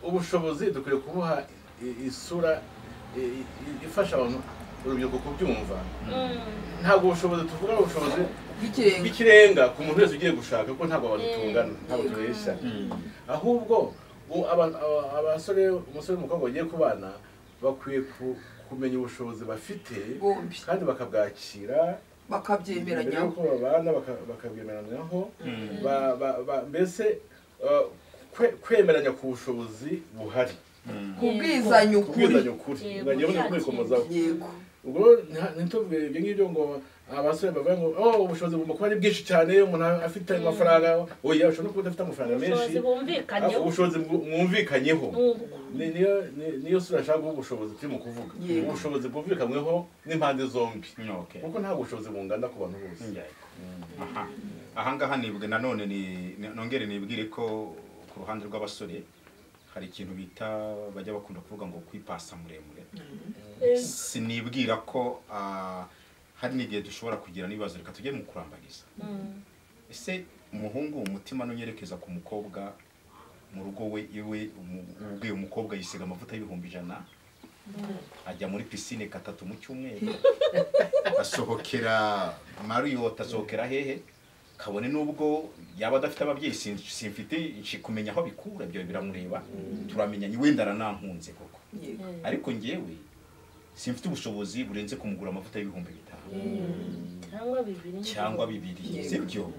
ubushobozi dukwiye kubuha i- isura i- i- ifasha abantu urubyiruko kubyumva Mm. ntabwo ubushobozi tuvuga ari ubushobozi bw'ikirenga bw'ikirenga ku muntu wese ugiye gushaka ko ntabwo abantu tungana ntabwo Mm. tubeshya Mm. ahubwo u- aba- aba- abasore umusore n'umukobwa bagiye kubana bakwiye ku- kumenya ubushobozi bafite bombi kandi bakabwakira mbere bakabyemeranya y'uko babana baka- bakabyemeranaho Mm. ba- ba- ba- mbese uh, kwe- kwemeranya ku bushobozi buhari Mm. kubwizanya kubwizanya ukuri ukuri Yego, nkagira ngo kwikomozaho yego ubwo nta- ntituvuge ibyo ngibyo ngo abasore bavuga ngo oh ubushobozi bugomba kuba ari bwinshi cyane umuntu afite amafaranga oya ushobora no kuba udafite amafaranga menshi ubushobozi ariko bumvikanyeho ubushobozi bwu- mwumvikanyeho n'ubwo Ni- niyo ni- niyo sura nshaka guha ubushobozi turimo kuvuga Yego. ubushobozi bwumvikanweho n'impande zombi Okay. kuko nta bushobozi bungana ku bantu bose Yeah. Aha. ahangaha nibwe nanone ni- ni- nongere nibwire ko ku ruhande rw'abasore hari ikintu bita bajya bakunda kuvuga ngo kwipasa muremure sinibwira ko ah, hari n'igihe dushobora kugira n'ibibazo reka tujye mu kurambariza Mm. ese umuhungu umutima nunyerekeza ku mukobwa mu rugo we iwe umu- ubwe umukobwa yisiga amavuta y'ibihumbi ijana ajya muri pisine katatu mu cyumweru asohokera mariyoti asohokera hehe kabone n'ubwo yaba adafite ababyeyi sin- simfite nshi kumenya aho bikura ibyo biramureba turamenyanye wenda aranankunze koko yego Eh. ariko ngewe simfite ubushobozi burenze kumugura amavuta y'ibihumbi bitanu cyangwa bibiri cyangwa bibiri sibyo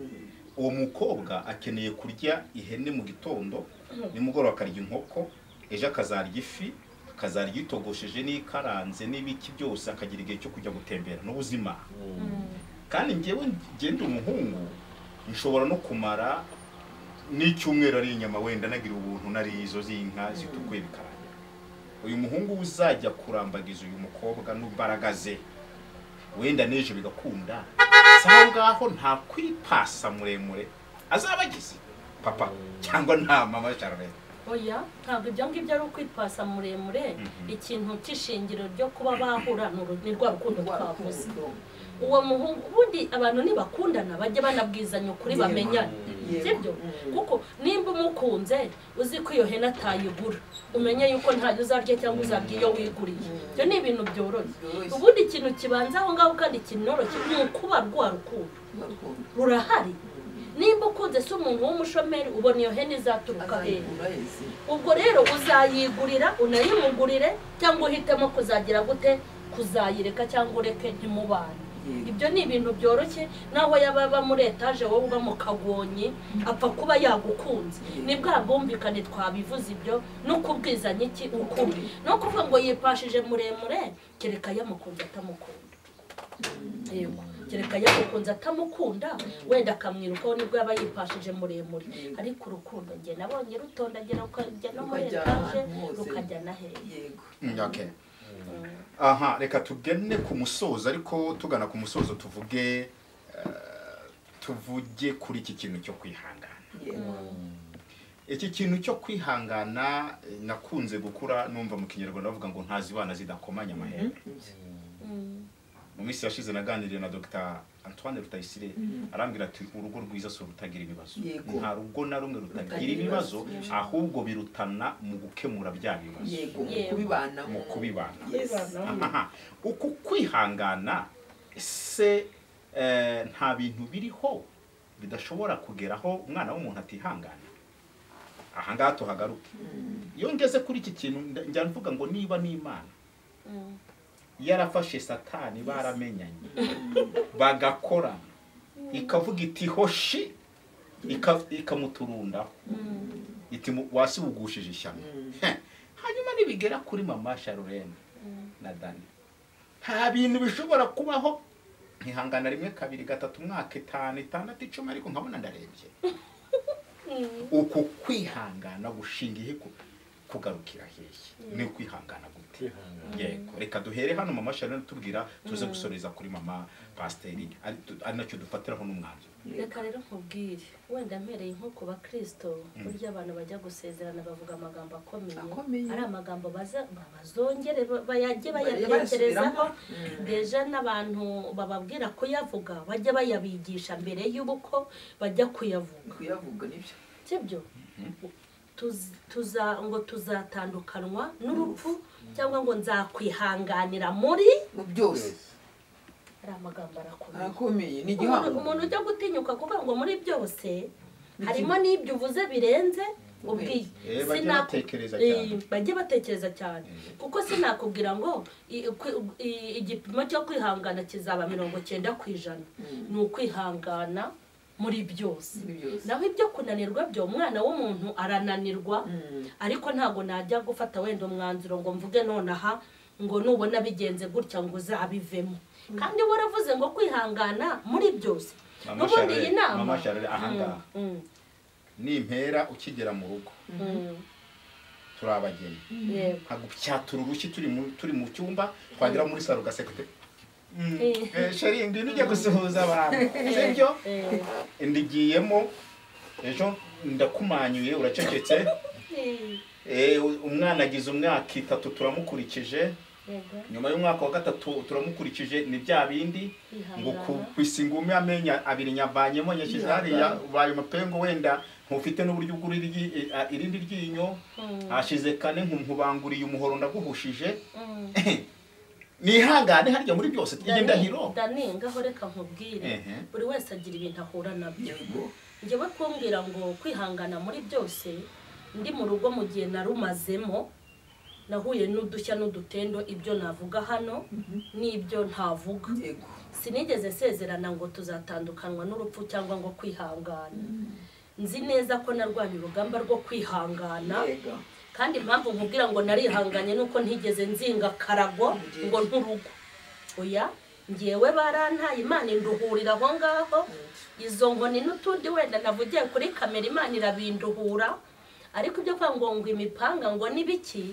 uwo mukobwa akeneye kurya ihene mu gitondo nimugoroba akarya inkoko ejo akazarya ifi akazarya itogosheje n'ikaranze n'ibiki byose akagira igihe cyo kujya gutembera n'ubuzima kandi njyewe ngenda umuhungu nshobora no kumara n'icyumweru ari inyama wenda nagira ubuntu nari izo z'inka zitukuye bikaranga uyu muhungu uzajya kurambagiza uyu mukobwa n'imbaraga ze wenda n'ejo bigakunda si aho ngaho nta kwipasa muremure azaba agize papa cyangwa nta mama Charlotte oya ntabwo ibyo ngibyo ari ukwipasa muremure ikintu cy'ishingiro ryo kuba bahura ni uru- ni rwa rukundo twavuze uwo muhungu ubundi abantu ntibakundana bajye banabwizanya ukuri Yego. bamenyane Yego. sibyo Mm. kuko nimba umukunze uzi ko iyo hene atayigura umenye yuko ntayo uzarya cyangwa uzarya iyo wiguriye ibyo ni ibintu byoroshye Byoroshye. ubundi ikintu kibanza aho ngaho kandi kinoroshye ni ukuba rwa rukundo rurahari nimba ukunze se umuntu w'umushomeri ubona iyo hene izaturuka hehe ubwo rero uzayigurira unayimugurire cyangwa uhitemo kuzagira gute kuzayireka cyangwa ureke ntimubane Yego. ibyo ni ibintu byoroshye naho yaba aba muri etaje wowe uba mu kagonyi apfa kuba yagukunze ni bwa bwumvikane twabivuze ibyo no kubwizanya iki ukuri no kuvuga ngo yipashije muremure kereka yamukunze atamukunda yego kereka yamukunze atamukunda wenda akamwirukaho nibwo yaba yipashije muremure Yego. ariko urukundo njye nabonye rutondagira rukajya no muri Rukajya etaje ahantu hose. rukajya na hehe okay aha reka tugene ku musozo ariko tugana ku musozo tuvuge eh, tuvuge kuri iki kintu cyo kwihangana iki kintu cyo kwihangana eh, nakunze gukura numva mu kinyarwanda bavuga ngo ntazibana zidakomanya amahembe mu minsi yashize naganiriye na dr antoine rutayisire arambwira ati urugo rwiza si urutagira ibibazo Yego. nta rugo na rumwe rutagira Rutagira ibibazo ibibazo. ahubwo birutana mu gukemura bya bibazo yego mu Yego. mu kubibanamo kubibana Yes. Aha. uku kwihangana se eh, nta bintu biriho bidashobora kugeraho umwana w'umuntu atihangana aha ngaha tuhagaruke iyo ngeze kuri iki kintu nda- njya mvuga ngo niba n'imana yarafashe satani baramenyanye bagakorana ikavuga iti hoshi ika- ikamuturundaho iti mu- wasibugushije ishyano Heh. hanyuma nibigera kuri mama sharurene na dani nta bintu bishobora kubaho nkihangana rimwe kabiri gatatu umwaka itanu itandatu icumi ariko nkabona ndarebye uku kwihangana gushinga ihe ku- kugarukira hehe ni ukwihangana gute Kwihangana. yego reka duhere hano mama sharurene tubwira tuze gusoreza kuri mama pasiteri ari tu- ari nacyo dufatiraho n'umwanzuro reka rero nkubwire wenda mpereye nko ku bakirisito burya abantu bajya gusezerana bavuga amagambo akomeye Akomeye. ari amagambo baza- bazongere ba- bayajye Bajye bayatekerezaho basubiramo. deja n'abantu bababwira kuyavuga bajya bayabigisha mbere y'uko bajya kuyavuga kuyavuga nibyo sibyo Tuz- tuza ngo tuzatandukanywa n'urupfu cyangwa ngo nzakwihanganira muri mu byose ari amagambo arakomeye arakomeye ni umuntu igihango umuntu ujya gutinyuka kuvuga ngo muri byose Ni harimo n'ibyo uvuze birenze ubwiye Eh, bajye Sinaku- batekereza Eh, cyane. bajye batekereza cyane kuko sinakubwira ngo i- kwi- i- igipimo cyo kwihangana kizaba mirongo cyenda ku ijana ni ukwihangana muri byose Muri byose. naho ibyo kunanirwa byo umwana w'umuntu arananirwa Mm. ariko ntabwo najya gufata wenda umwanzuro ngo mvuge nonaha ngo nubona bigenze gutya ngo uzabivemo kandi waravuze ngo kwihangana muri byose Mama n'ubundi iyi Charlotte, nama Mama Charlotte, ahangaha. Mm, mm, nimpera ukigera mu rugo mm, turabageni yego. nkagupyatura urushyi turi mu turi mu cyumba twagera muri saro ugaseka uti "Mm, Eh. eh, sheri ndi nujya gusuhuza abantu sibyo Eh, ndigiyemo ejo ndakumanyuye uracecetse eh, Eh, u- umwana agize umwaka itatu turamukurikije yego. nyuma y'umwaka wa gatatu turamukurikije ni bya bindi ngo ku- Kwihangana. ku isingumi amenya abiri nyavanyemo nyashyize hariya ubaye umupengo wenda ntufite n'uburyo bw'uri irindi ryinyo Mm, hashize kane nkubanguriye umuhoro ndaguhushije mm. nihangane harya muri byose tujye ndahiro Dani, ngaho reka nkubwire Ehe. buri wese agira ibintu ahura nabyo yego njyewe kumbwira ngo kwihangana muri byose ndi mu rugo mu gihe narumazemo nahuye n'udushya n'udutendo ibyo navuga hano n'ibyo ntavuga yego sinigeze nsezerana ngo tuzatandukanywa n'urupfu cyangwa ngo kwihangana nzi neza ko narwanya urugamba rwo kwihangana yego kandi impamvu nkubwira ngo narihanganye nuko ntigeze nzinga karago ngo nturugo oya ngewe barantaye imana induhurira aho ngaho izo nkoni n'utundi wenda navugiye kuri kamera imana irabinduhura ariko ibyo kuvuga ngo ngo imipanga ngo n'ibiki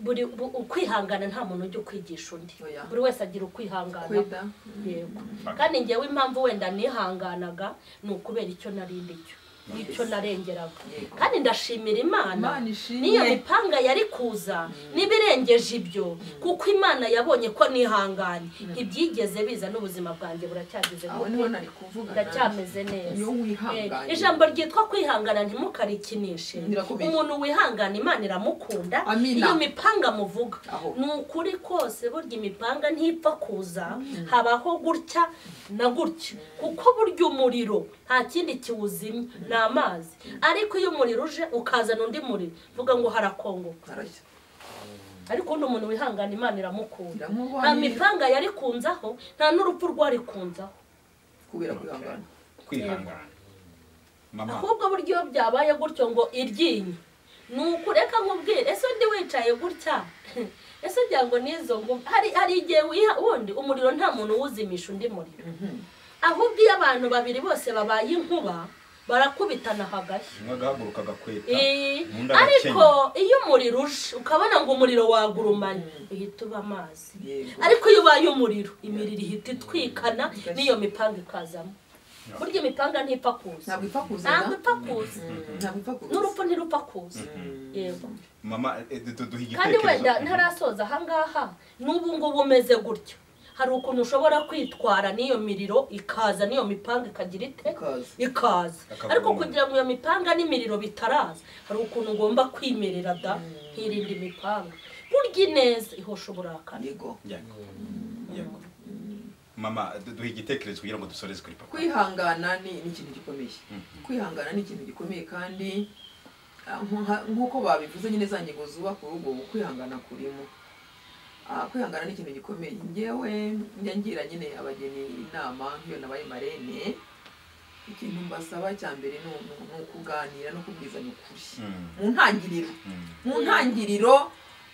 buri bu- ukwihangana nta muntu ujya ukwigisha undi Oya. buri wese agira ukwihangana kwida yego kandi ngewe impamvu wenda nihanganaga ni ukubera icyo narindi cyo n'icyo narengeraga Yego. kandi ndashimira imana Imana ishimwe. n'iyo mipanga yari kuza n'ibirengeje ibyo kuko imana yabonye ko nihanganye ibyigeze biza n'ubuzima bwanjye buracyageze aho niho nari kuvuga nanjye. ndacyameze neza iyo wihanganye. Eh, ijambo ryitwa kwihangana ntimukarikinishe Ndirakumenye. umuntu wihangana imana iramukunda Amina. iyo mipanga muvuga Aho. ni ukuri kose burya imipanga ntipfa kuza habaho gutya na gutya kuko burya umuriro nta kindi kiwuzimya ni amazi ariko iyo umuriro uje ukazana undi muriro vuga ngo harakongoka Arajya. ariko undi umuntu wihangana imana iramukunda Iramubonera. nta mipanga yari kunzaho nta n'urupfu rwari kunzaho kubera kwihangana kwihangana mama ahubwo buryo iyo byabaye gutyo ngo iryinye ni ukureka nkubwire ese undi wicaye gutya ese ugira ngo n'izo ngo hari hari igihe wiha wundi umuriro nta muntu uwuzimisha undi muriro ahubwo iyo abantu babiri bose babaye inkuba barakubitana hagashya umwe agahaguruka agakweta Eh, undi ariko agakenya iyo umuriro uje ukabona ngo umuriro wagurumanye uhita uba amazi Yego. ariko iyo ubaye umuriro imiriro ihita itwikana n'iyo mipanga ikazamo burya imipanga ntipfa kuza ntabwo ipfa kuza ntabwo na- ipfa kuza Mm, ntabwo ipfa kuza n'urupfu ntirupfa kuza yego mama eh, du- du- duha kandi wenda igitekerezo ntarasoza ahangaha n'ubu ngubu umeze gutyo hari ukuntu ushobora kwitwara n'iyo miriro ikaza n'iyo mipanga ikagira ite Ikaza. ikaza Akaguma. ariko kugira ngo iyo mipanga n'imiriro bitaraza hari ukuntu ugomba kwimerera da nkirinda imipanga burya ineza ihosha uburakari yego Yego. Yego. mama du- duha igitekerezo kugira ngo dusoreze kuri papa kwihangana ni ni ikintu gikomeye kwihangana ni ikintu gikomeye kandi ah, nka- nk'uko babivuze nyine za ngingo zubaka urugo kwihangana kurimo Ah, kwihangana ni ikintu gikomeye ngewe njya ngira nyine abageni inama nk'iyo nabaye marene ikintu mbasaba cya mbere ni ni- ni ukuganira no kubwizanya ukuri Mm. mu ntangiriro Mm. mu ntangiriro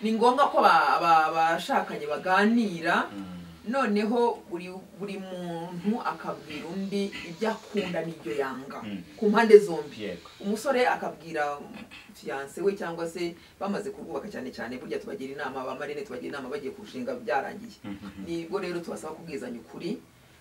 ni ngombwa ko aba- aba- abashakanye baganira Mm. noneho buri buri muntu akabwira undi ibyo akunda n'ibyo yanga Mm. ku mpande zombi yego umusore akabwira fiyanse we cyangwa se bamaze kurwubaka cyane cyane burya tubagira inama ba marine tubagira inama bagiye kurushinga byarangiye Mhm. nibwo rero tubasaba kubwizanya ukuri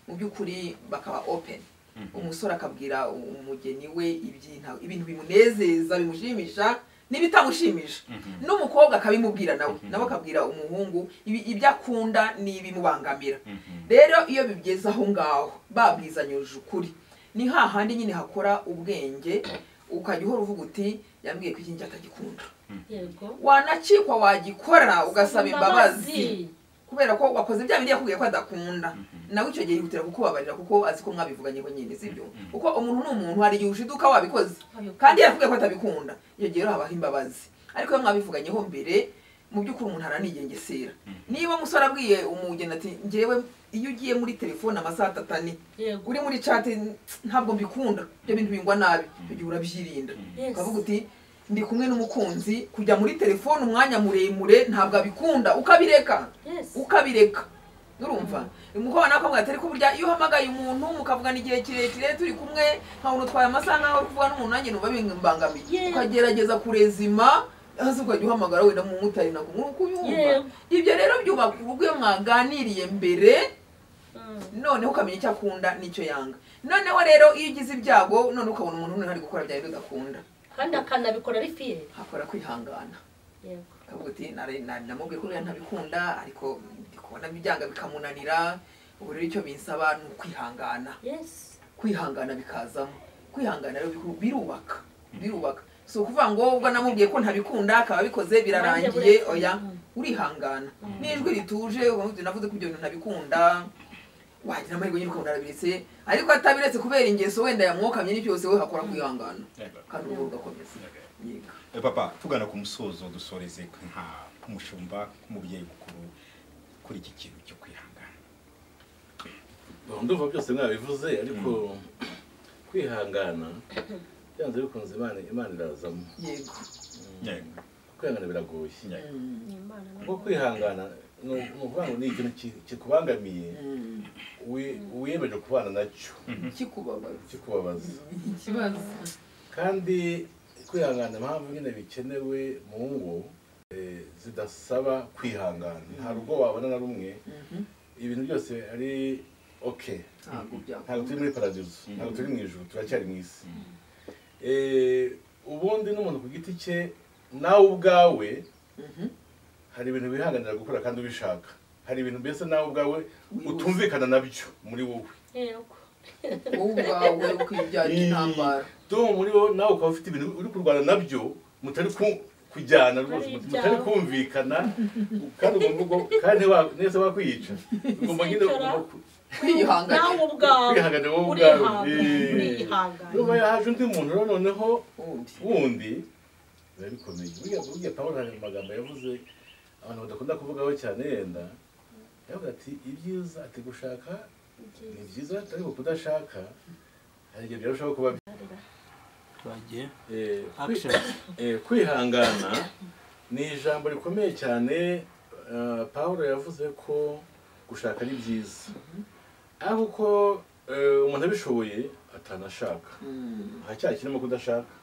mu by'ukuri bakaba open Mhm. umusore akabwira umugeni we ibyinta- ibintu bimunezeza bimushimisha n'ibitamushimisha Mhm. n'umukobwa akabimubwira nawe Mhm. nawe akabwira umuhungu ibi- ibyo akunda n'ibimubangamira Mhm. rero iyo bigeze aho ngaho babwizanyuje ukuri ni hahandi nyine hakora ubwenge ukajya uhora uvuga uti yambwiye ko iki ngiki atagikunda yego wanacikwa wagikora ugasaba imbabazi Imbabazi. kubera ko wakoze bya bindi yakubwiye ko adakunda nawe icyo gihe yihutira kukubabarira kuko azi ko mwabivuganye nyine sibyo kuko umuntu ni umuntu hari igihe ushiduka wabikoze Wabikoze. kandi yavuga ko atabikunda iyo gihe rero habaho imbabazi ariko iyo mwabivuganyeho mbere mu by'ukuri umuntu aranigengesera niba umusore abwiye umugeni ati ngewe iyo ugiye muri telefone amasaha atatu ane yego uri muri chat ntabwo mbikunda ibyo bintu bingwa nabi icyo gihe urabyirinda Yes. ukavuga uti ndi kumwe n'umukunzi kujya muri telefone umwanya muremure ntabwo abikunda ukabireka Yes. ukabireka urumva umukobwa nawe akamubwira ati ariko burya iyo uhamagaye umuntu mukavugana igihe kirekire turi kumwe nkabona utwaye amasaha nk'aho uri kuvugana n'umuntu nanjye numva bimbangamiye Yego. ukagerageza kurezima hasi ukajya uhamagara wenda mu mumotari ntabwo nk'uko ubyumva Yego. ibyo rero byubaka urugo iyo mwaganiriye mbere Mm. noneho ukamenya icyo akunda n'icyo yanga noneho rero iyo ugize ibyago none ukabona umuntu uri ari gukora bya bindi udakunda kandi akanabikora ari fiyeri hakora kwihangana yego ukavuga uti "Nari- nari namubwiye ko buriya ntabikunda ariko ndi kubona byanga bikamunanira ubu rero icyo binsaba ni ukwihangana yesi kwihangana bikazamo kwihangana rero biku- birubaka birubaka si ukuvuga ngo ubwo namubwiye ko ntabikunda akaba abikoze birarangiye Nanjye buretse. oya Mm. urihangana n'ijwi rituje ukavuga uti navuze ko ibyo bintu ntabikunda wagira amahirwe nyine ukabona arabiretse ariko atabiretse kubera ingeso wenda yamwokamye n'ibyo yose we hakora kwihangana Yego. kandi urugo rugakomeza yego Eh, papa tugana ku musozo dusoreze nka nk'umushumba nk'umubyeyi mukuru kuri iki kintu cyo kwihangana ndumva byose mwabivuze ariko kwihangana byanze bikunze imana imana irazamo yego yego kwihangana biragoye yego ni imana kuko kwihangana ni ukuvuga ngo ni ikintu ki- kikubangamiye wi- wiyemeje kubana nacyo kikubabara kikubabaza ikibazo kandi kwihangana impamvu nyine bikenewe mu ngo eh, zidasaba kwihangana nta rugo wabona na rumwe ibintu byose ari okay ntabwo ntabwo byakunda turi muri paradizo ntabwo turi mu ijuru turacyari mu isi ubundi n'umuntu ku giti cye nawe ubwawe hari ibintu wihanganira gukora kandi ubishaka hari ibintu mbese nawe ubwawe Wibuza. utumvikana nabyo muri wowe yego wowe ubwawe ukibyarira intambara tom muri wowe nawe ukaba ufite ibintu uri kurwana nabyo mutari ku- kujyana rwose Ari mutari ibyawe. kumvikana kandi ugomba ubwo- kandi ntiwa- nese bakwiyica ugomba nyine Sicara. ugomba ku- nawe kwiyihangana ubwawe Kwihangana wowe ubwawe. urihangana Eh. urihangana niba yahaje undi muntu rero noneho ubundi ubundi biba bikomeye buriya buriya pawulo hari amagambo yavuze abantu badakunda kuvugaho cyane yenda yavuga ati ibyiza ati gushaka ni byiza ariko kudashaka hari igihe byarushaho kuba bi- twagiye Eh, kwi- action eh, kwihangana ni ijambo rikomeye cyane eh, pawulo yavuze ko gushaka ari byiza ariko uko eh, umuntu abishoboye atanashaka Mm. haracyari kirimo kudashaka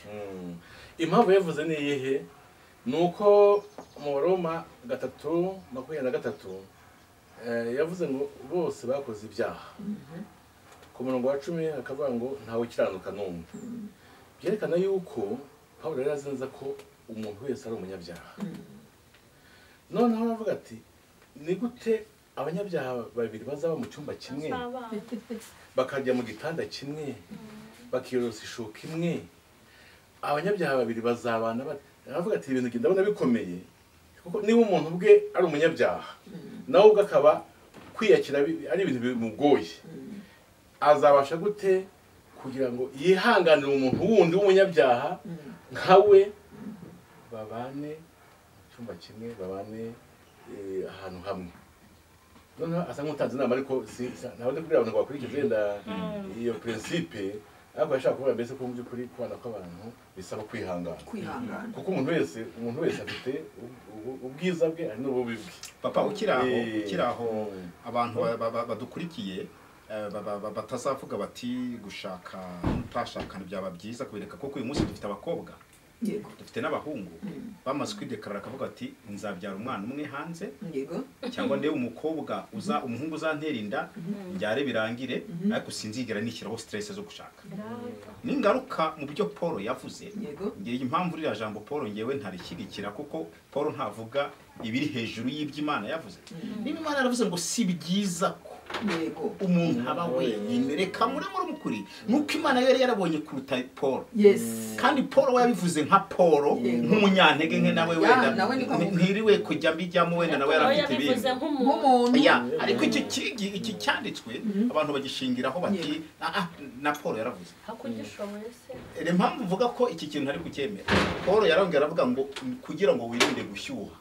Mm. impamvu yavuze ni iyihe ni uko mu baroma gatatu makumyabiri na gatatu eh, yavuze ngo bose bakoze ibyaha ku murongo wa cumi akavuga ngo ntawe ukiranuka n'umwe byerekana yuko pawulo yari azi neza ko umuntu wese ari umunyabyaha noneho aravuga ati ni gute abanyabyaha babiri bazaba mu cyumba kimwe bakajya mu gitanda kimwe bakiyorosa ishuka imwe abanyabyaha babiri bazabana bate? aravuga ati ibintu njye ndabona bikomeye kuko niba umuntu ubwe ari umunyabyaha nawe ubwe akaba kwiyakira bi- ari ibintu bimugoye azabasha gute kugira ngo yihanganire umuntu wundi w'umunyabyaha Mm. nka we babane mu cyumba kimwe babane eh, ahantu hamwe noneho asa nk'utanze inama ariko si- si- ntabwo ndi kubwira abantu ngo bakurikize wenda iyo prinsipe ariko yashaka kuvuga mbese ko mu by'ukuri kubana kw'abantu bisaba kwihangana kwihangana kuko umuntu wese umuntu wese afite u- u- ubwiza bwe ari n'ububi bwe papa ukiri aho Eh. ukiri aho abantu ba- ba- ba- badukurikiye eh, ba- ba- ba- batazavuga bati gushaka utashakana byaba byiza kubereka kuko uyu munsi dufite abakobwa yego dufite n'abahungu bamaze kwidekarara akavuga ati nzabyara umwana umwe hanze yego cyangwa ndebe umukobwa uza umuhungu uzantera inda byare birangire ariko sinzigera nishyiraho stress zo gushaka n'ingaruka mu byo paul yavuze yego ngewe impamvu iriya jambo paul ngewe ntarishyigikira kuko paul ntavuga ibiri hejuru y'iby'imana yavuze niba imana yaravuze ngo si byiza ko yego umuntu aba wenyine reka muri muri mukuri nuko imana yari yarabonye kuruta paul yes kandi paul we yabivuze nka paul nk'umunyantege nke nawe Ya, wenda nawe niko avuga. ntiriwe kujya mbijyamo wenda nawe nawe yarafite yabivuze ibindi nk'umuntu nk'umuntu ya ariko iki kigi iki cyanditswe abantu bagishingiraho bati "Ah, ah, na paul yaravuze ako ugishoboye se ni impamvu uvuga ko iki kintu ari kucyemera paul yarongera aravuga ngo kugira ngo wirinde gushyuha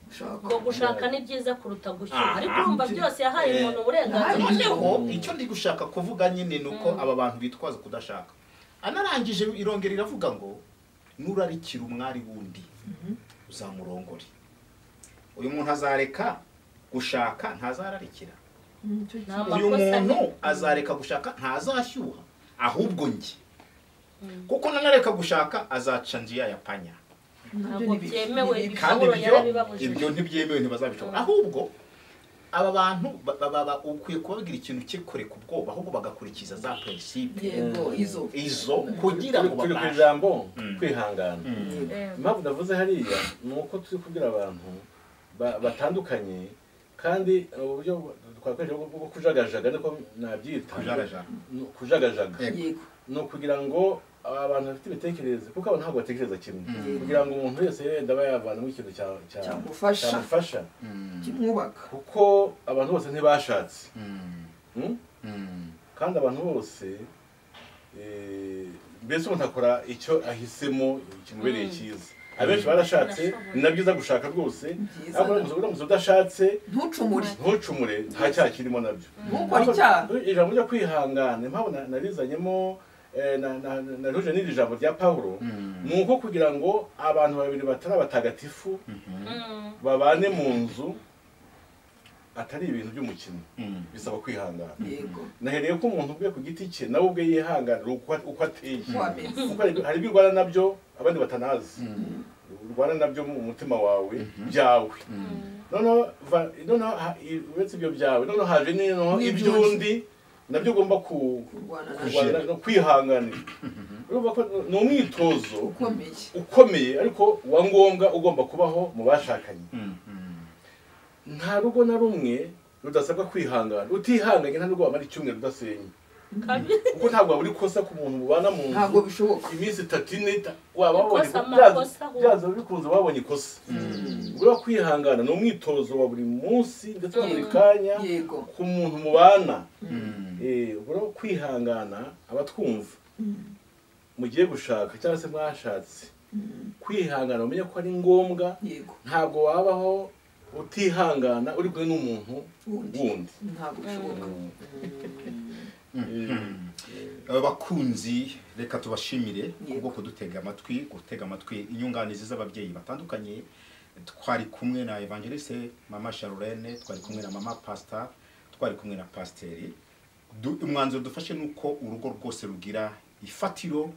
ushaka ngo gushaka ni byiza kuruta gushyira Ah, ariko urumva byose yahaye eh, umuntu uburenganzira yahaye. noneho icyo ndi gushaka kuvuga nyine ni uko aba bantu bitwaza kudashaka anarangije irongera iravuga ngo nurarikira umwari wundi uzamurongore uyu muntu azareka gushaka ntazararikira Ni uyu amakosa muntu ye. azareka gushaka ntazashyuha ahubwo njye kuko nanareka gushaka azaca njya ya panya ntabwo byemewe kandi Pawulo ibyo yarabibabujije. ibyo ntibyemewe ntibazabishobora ahubwo aba bantu ba- ba- ba- ba- ukwiye kubabwira ikintu cye kure ku bwoba ahubwo bagakurikiza za prinsipe yego izo izo kugira turi ngo turi ku babashe ijambo kwihangana impamvu navuze hariya ni uko turi kubwira abantu ba- batandukanye kandi uburyo twakoresha bwo bwo kujagajaga niko nabyita Kujagajaga. Ni ukujagajaga Yego. yego ni ukugira ngo abantu bafite ibitekerezo kuko abantu ntabwo batekereza kimwe kugira ngo umuntu wese yenda bayavanamo ikintu cya- cya- Cyamufasha. cyamufasha kimwubaka kuko abantu bose ntibashatse Mm? kandi abantu bose eh, mbese umuntu akora icyo ahisemo kimubereye cyiza abenshi barashatse ni na byiza gushaka rwose Byiza. ariko uramutse- uramutse udashatse ntucumure ntucumure nta cyaha kirimo nabyo Ntukore icyaha. Ariko ijambo ryo kwihangana impamvu na- narizanyemo eh, na- na- na- nahuje n'iri jambo rya pawulo ni uko kugira ngo abantu babiri batari abatagatifu babane mu nzu atari ibintu by'umukino Mm. bisaba kwihangana yego nahereye ko umuntu ubwe ku giti cye nawe ubwe yihanganira uko uko ateye Uko ameze. kuko hari hari ibyo urwana nabyo abandi batanazi urwana nabyo mu mutima wawe byawe noneho va- noneho ha- i- uretse ibyo byawe noneho haje noneho iby'undi nabyo ugomba ku- kurwana na Kugira- kurwana no kwihanganira urumva ko ni umwitozo ukomeye ukomeye ariko wa ngombwa ugomba kubaho mu bashakanye Mm, mm. nta rugo na rumwe rudasabwa kwihangana utihanganye nta rugo wamara icyumweru udasenye kuko ntabwo wabura ikosa ku muntu mubana mu ntabwo nzu bishoboka iminsi itatu ine ita- waba wabonye Ikosa, byaza- amakosa, ahubwo. byaza bikunze wabonye ikosa buriya kwihangana ni umwitozo wa buri munsi ndetse na buri kanya yego ku muntu mubana Mm. Eh, buriya kwihangana abatwumva mugiye gushaka cyangwa se mwashatse kwihangana umenye ko ari ngombwa yego ntabwo wabaho utihangana uri kumwe n'umuntu wundi ntabwo bishoboka Eh, bakunzi reka tubashimire Yego. kubwo kudutega amatwi gutega amatwi inyunganizi z'ababyeyi batandukanye twari kumwe na evangeliste mama charlene twari kumwe na mama pasita twari kumwe na pasiteri Du- umwanzuro dufashe ni uko urugo rwose rugira ifatiro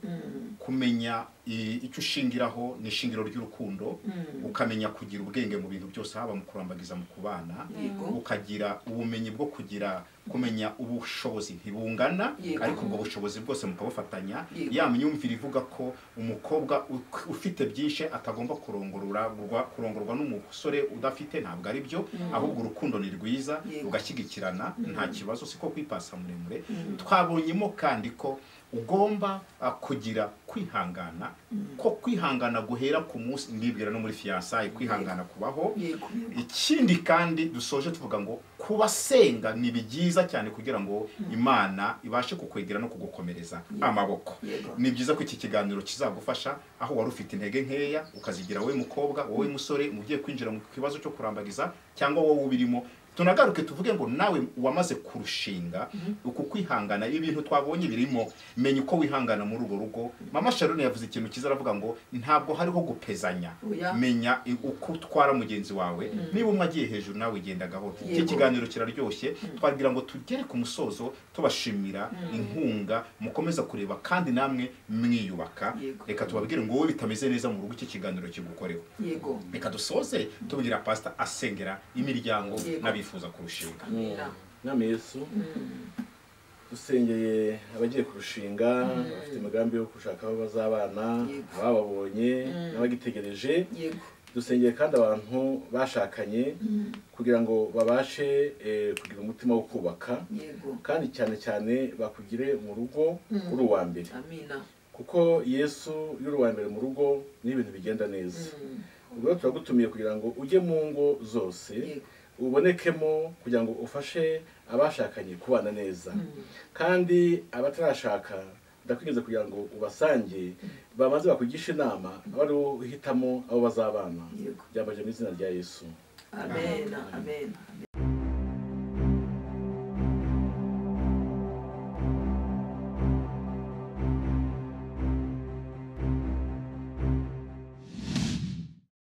kumenya i- icyo ushingiraho ni ishingiro ry'urukundo ukamenya kugira ubwenge mu bintu byose haba mu kurambagiza mu kubana Yego. ukagira ubumenyi bwo kugira kumenya ubushobozi ntibungana Yego. ariko ubwo bushobozi bwose mukabufatanya Yego. ya myumvire ivuga ko umukobwa u- ufite byinshi atagomba kurongororwa kurongorwa n'umusore udafite ntabwo ari byo ahubwo urukundo ni rwiza Yego. rugashyigikirana nta kibazo siko kwipasa muremure twabonyemo kandi ko ugomba ah, kugira kwihangana ko kwihangana guhera ku munsi ndibwira no muri fiyansaye kwihangana kubaho yego ikindi kandi dusoje tuvuga ngo kubasenga ni byiza cyane kugira ngo imana ibashe kukwegera no kugukomereza amaboko Yego. ni byiza ko iki kiganiro kizagufasha aho wari ufite intege nkeya ukazigira wowe mukobwa wowe musore ugiye kwinjira mu kibazo cyo kurambagiza cyangwa wowe ubirimo tunagaruke tuvuge ngo nawe wamaze kurushinga uku kwihangana ibintu twabonye birimo menya uko wihangana muri urwo rugo mama sharone yavuze ikintu cyiza aravuga ngo ntabwo hariho gupezanya Oya. menya i- uko utwara mugenzi wawe niba umwe agiye hejuru nawe ugenda gahoro iki Yego. kiganiro kiraryoshye twagira ngo tugere ku musozo tubashimira inkunga mukomeza kureba kandi namwe mwiyubaka Yego. reka tubabwire ngo wowe bitameze neza mu rugo iki kiganiro kigukoreho yego reka dusoze tubwira pasita asengera imiryango Yego. n'abifuza kurushinga amina nama yesu dusengeye abagiye kurushinga bafite imigambi yo gushaka aho bazabana Yego. abababonye n'abagitegereje yego dusengeye kandi abantu bashakanye kugira ngo babashe eh, kugira umutima wo kubaka yego kandi cyane cyane bakugire mu rugo uri uwa mbere amina kuko yesu iyo uri uwa mbere mu rugo n'ibintu bigenda neza ubwo rero turagutumiye kugira ngo ujye mu ngo zose Yego. ubonekemo kugira ngo ufashe abashakanye kubana neza kandi abatarashaka ndakwigeze kugira ngo ubasange bamaze bakugisha inama bari uhitamo abo bazabana Yego. byambaje mu izina rya yesu amena amena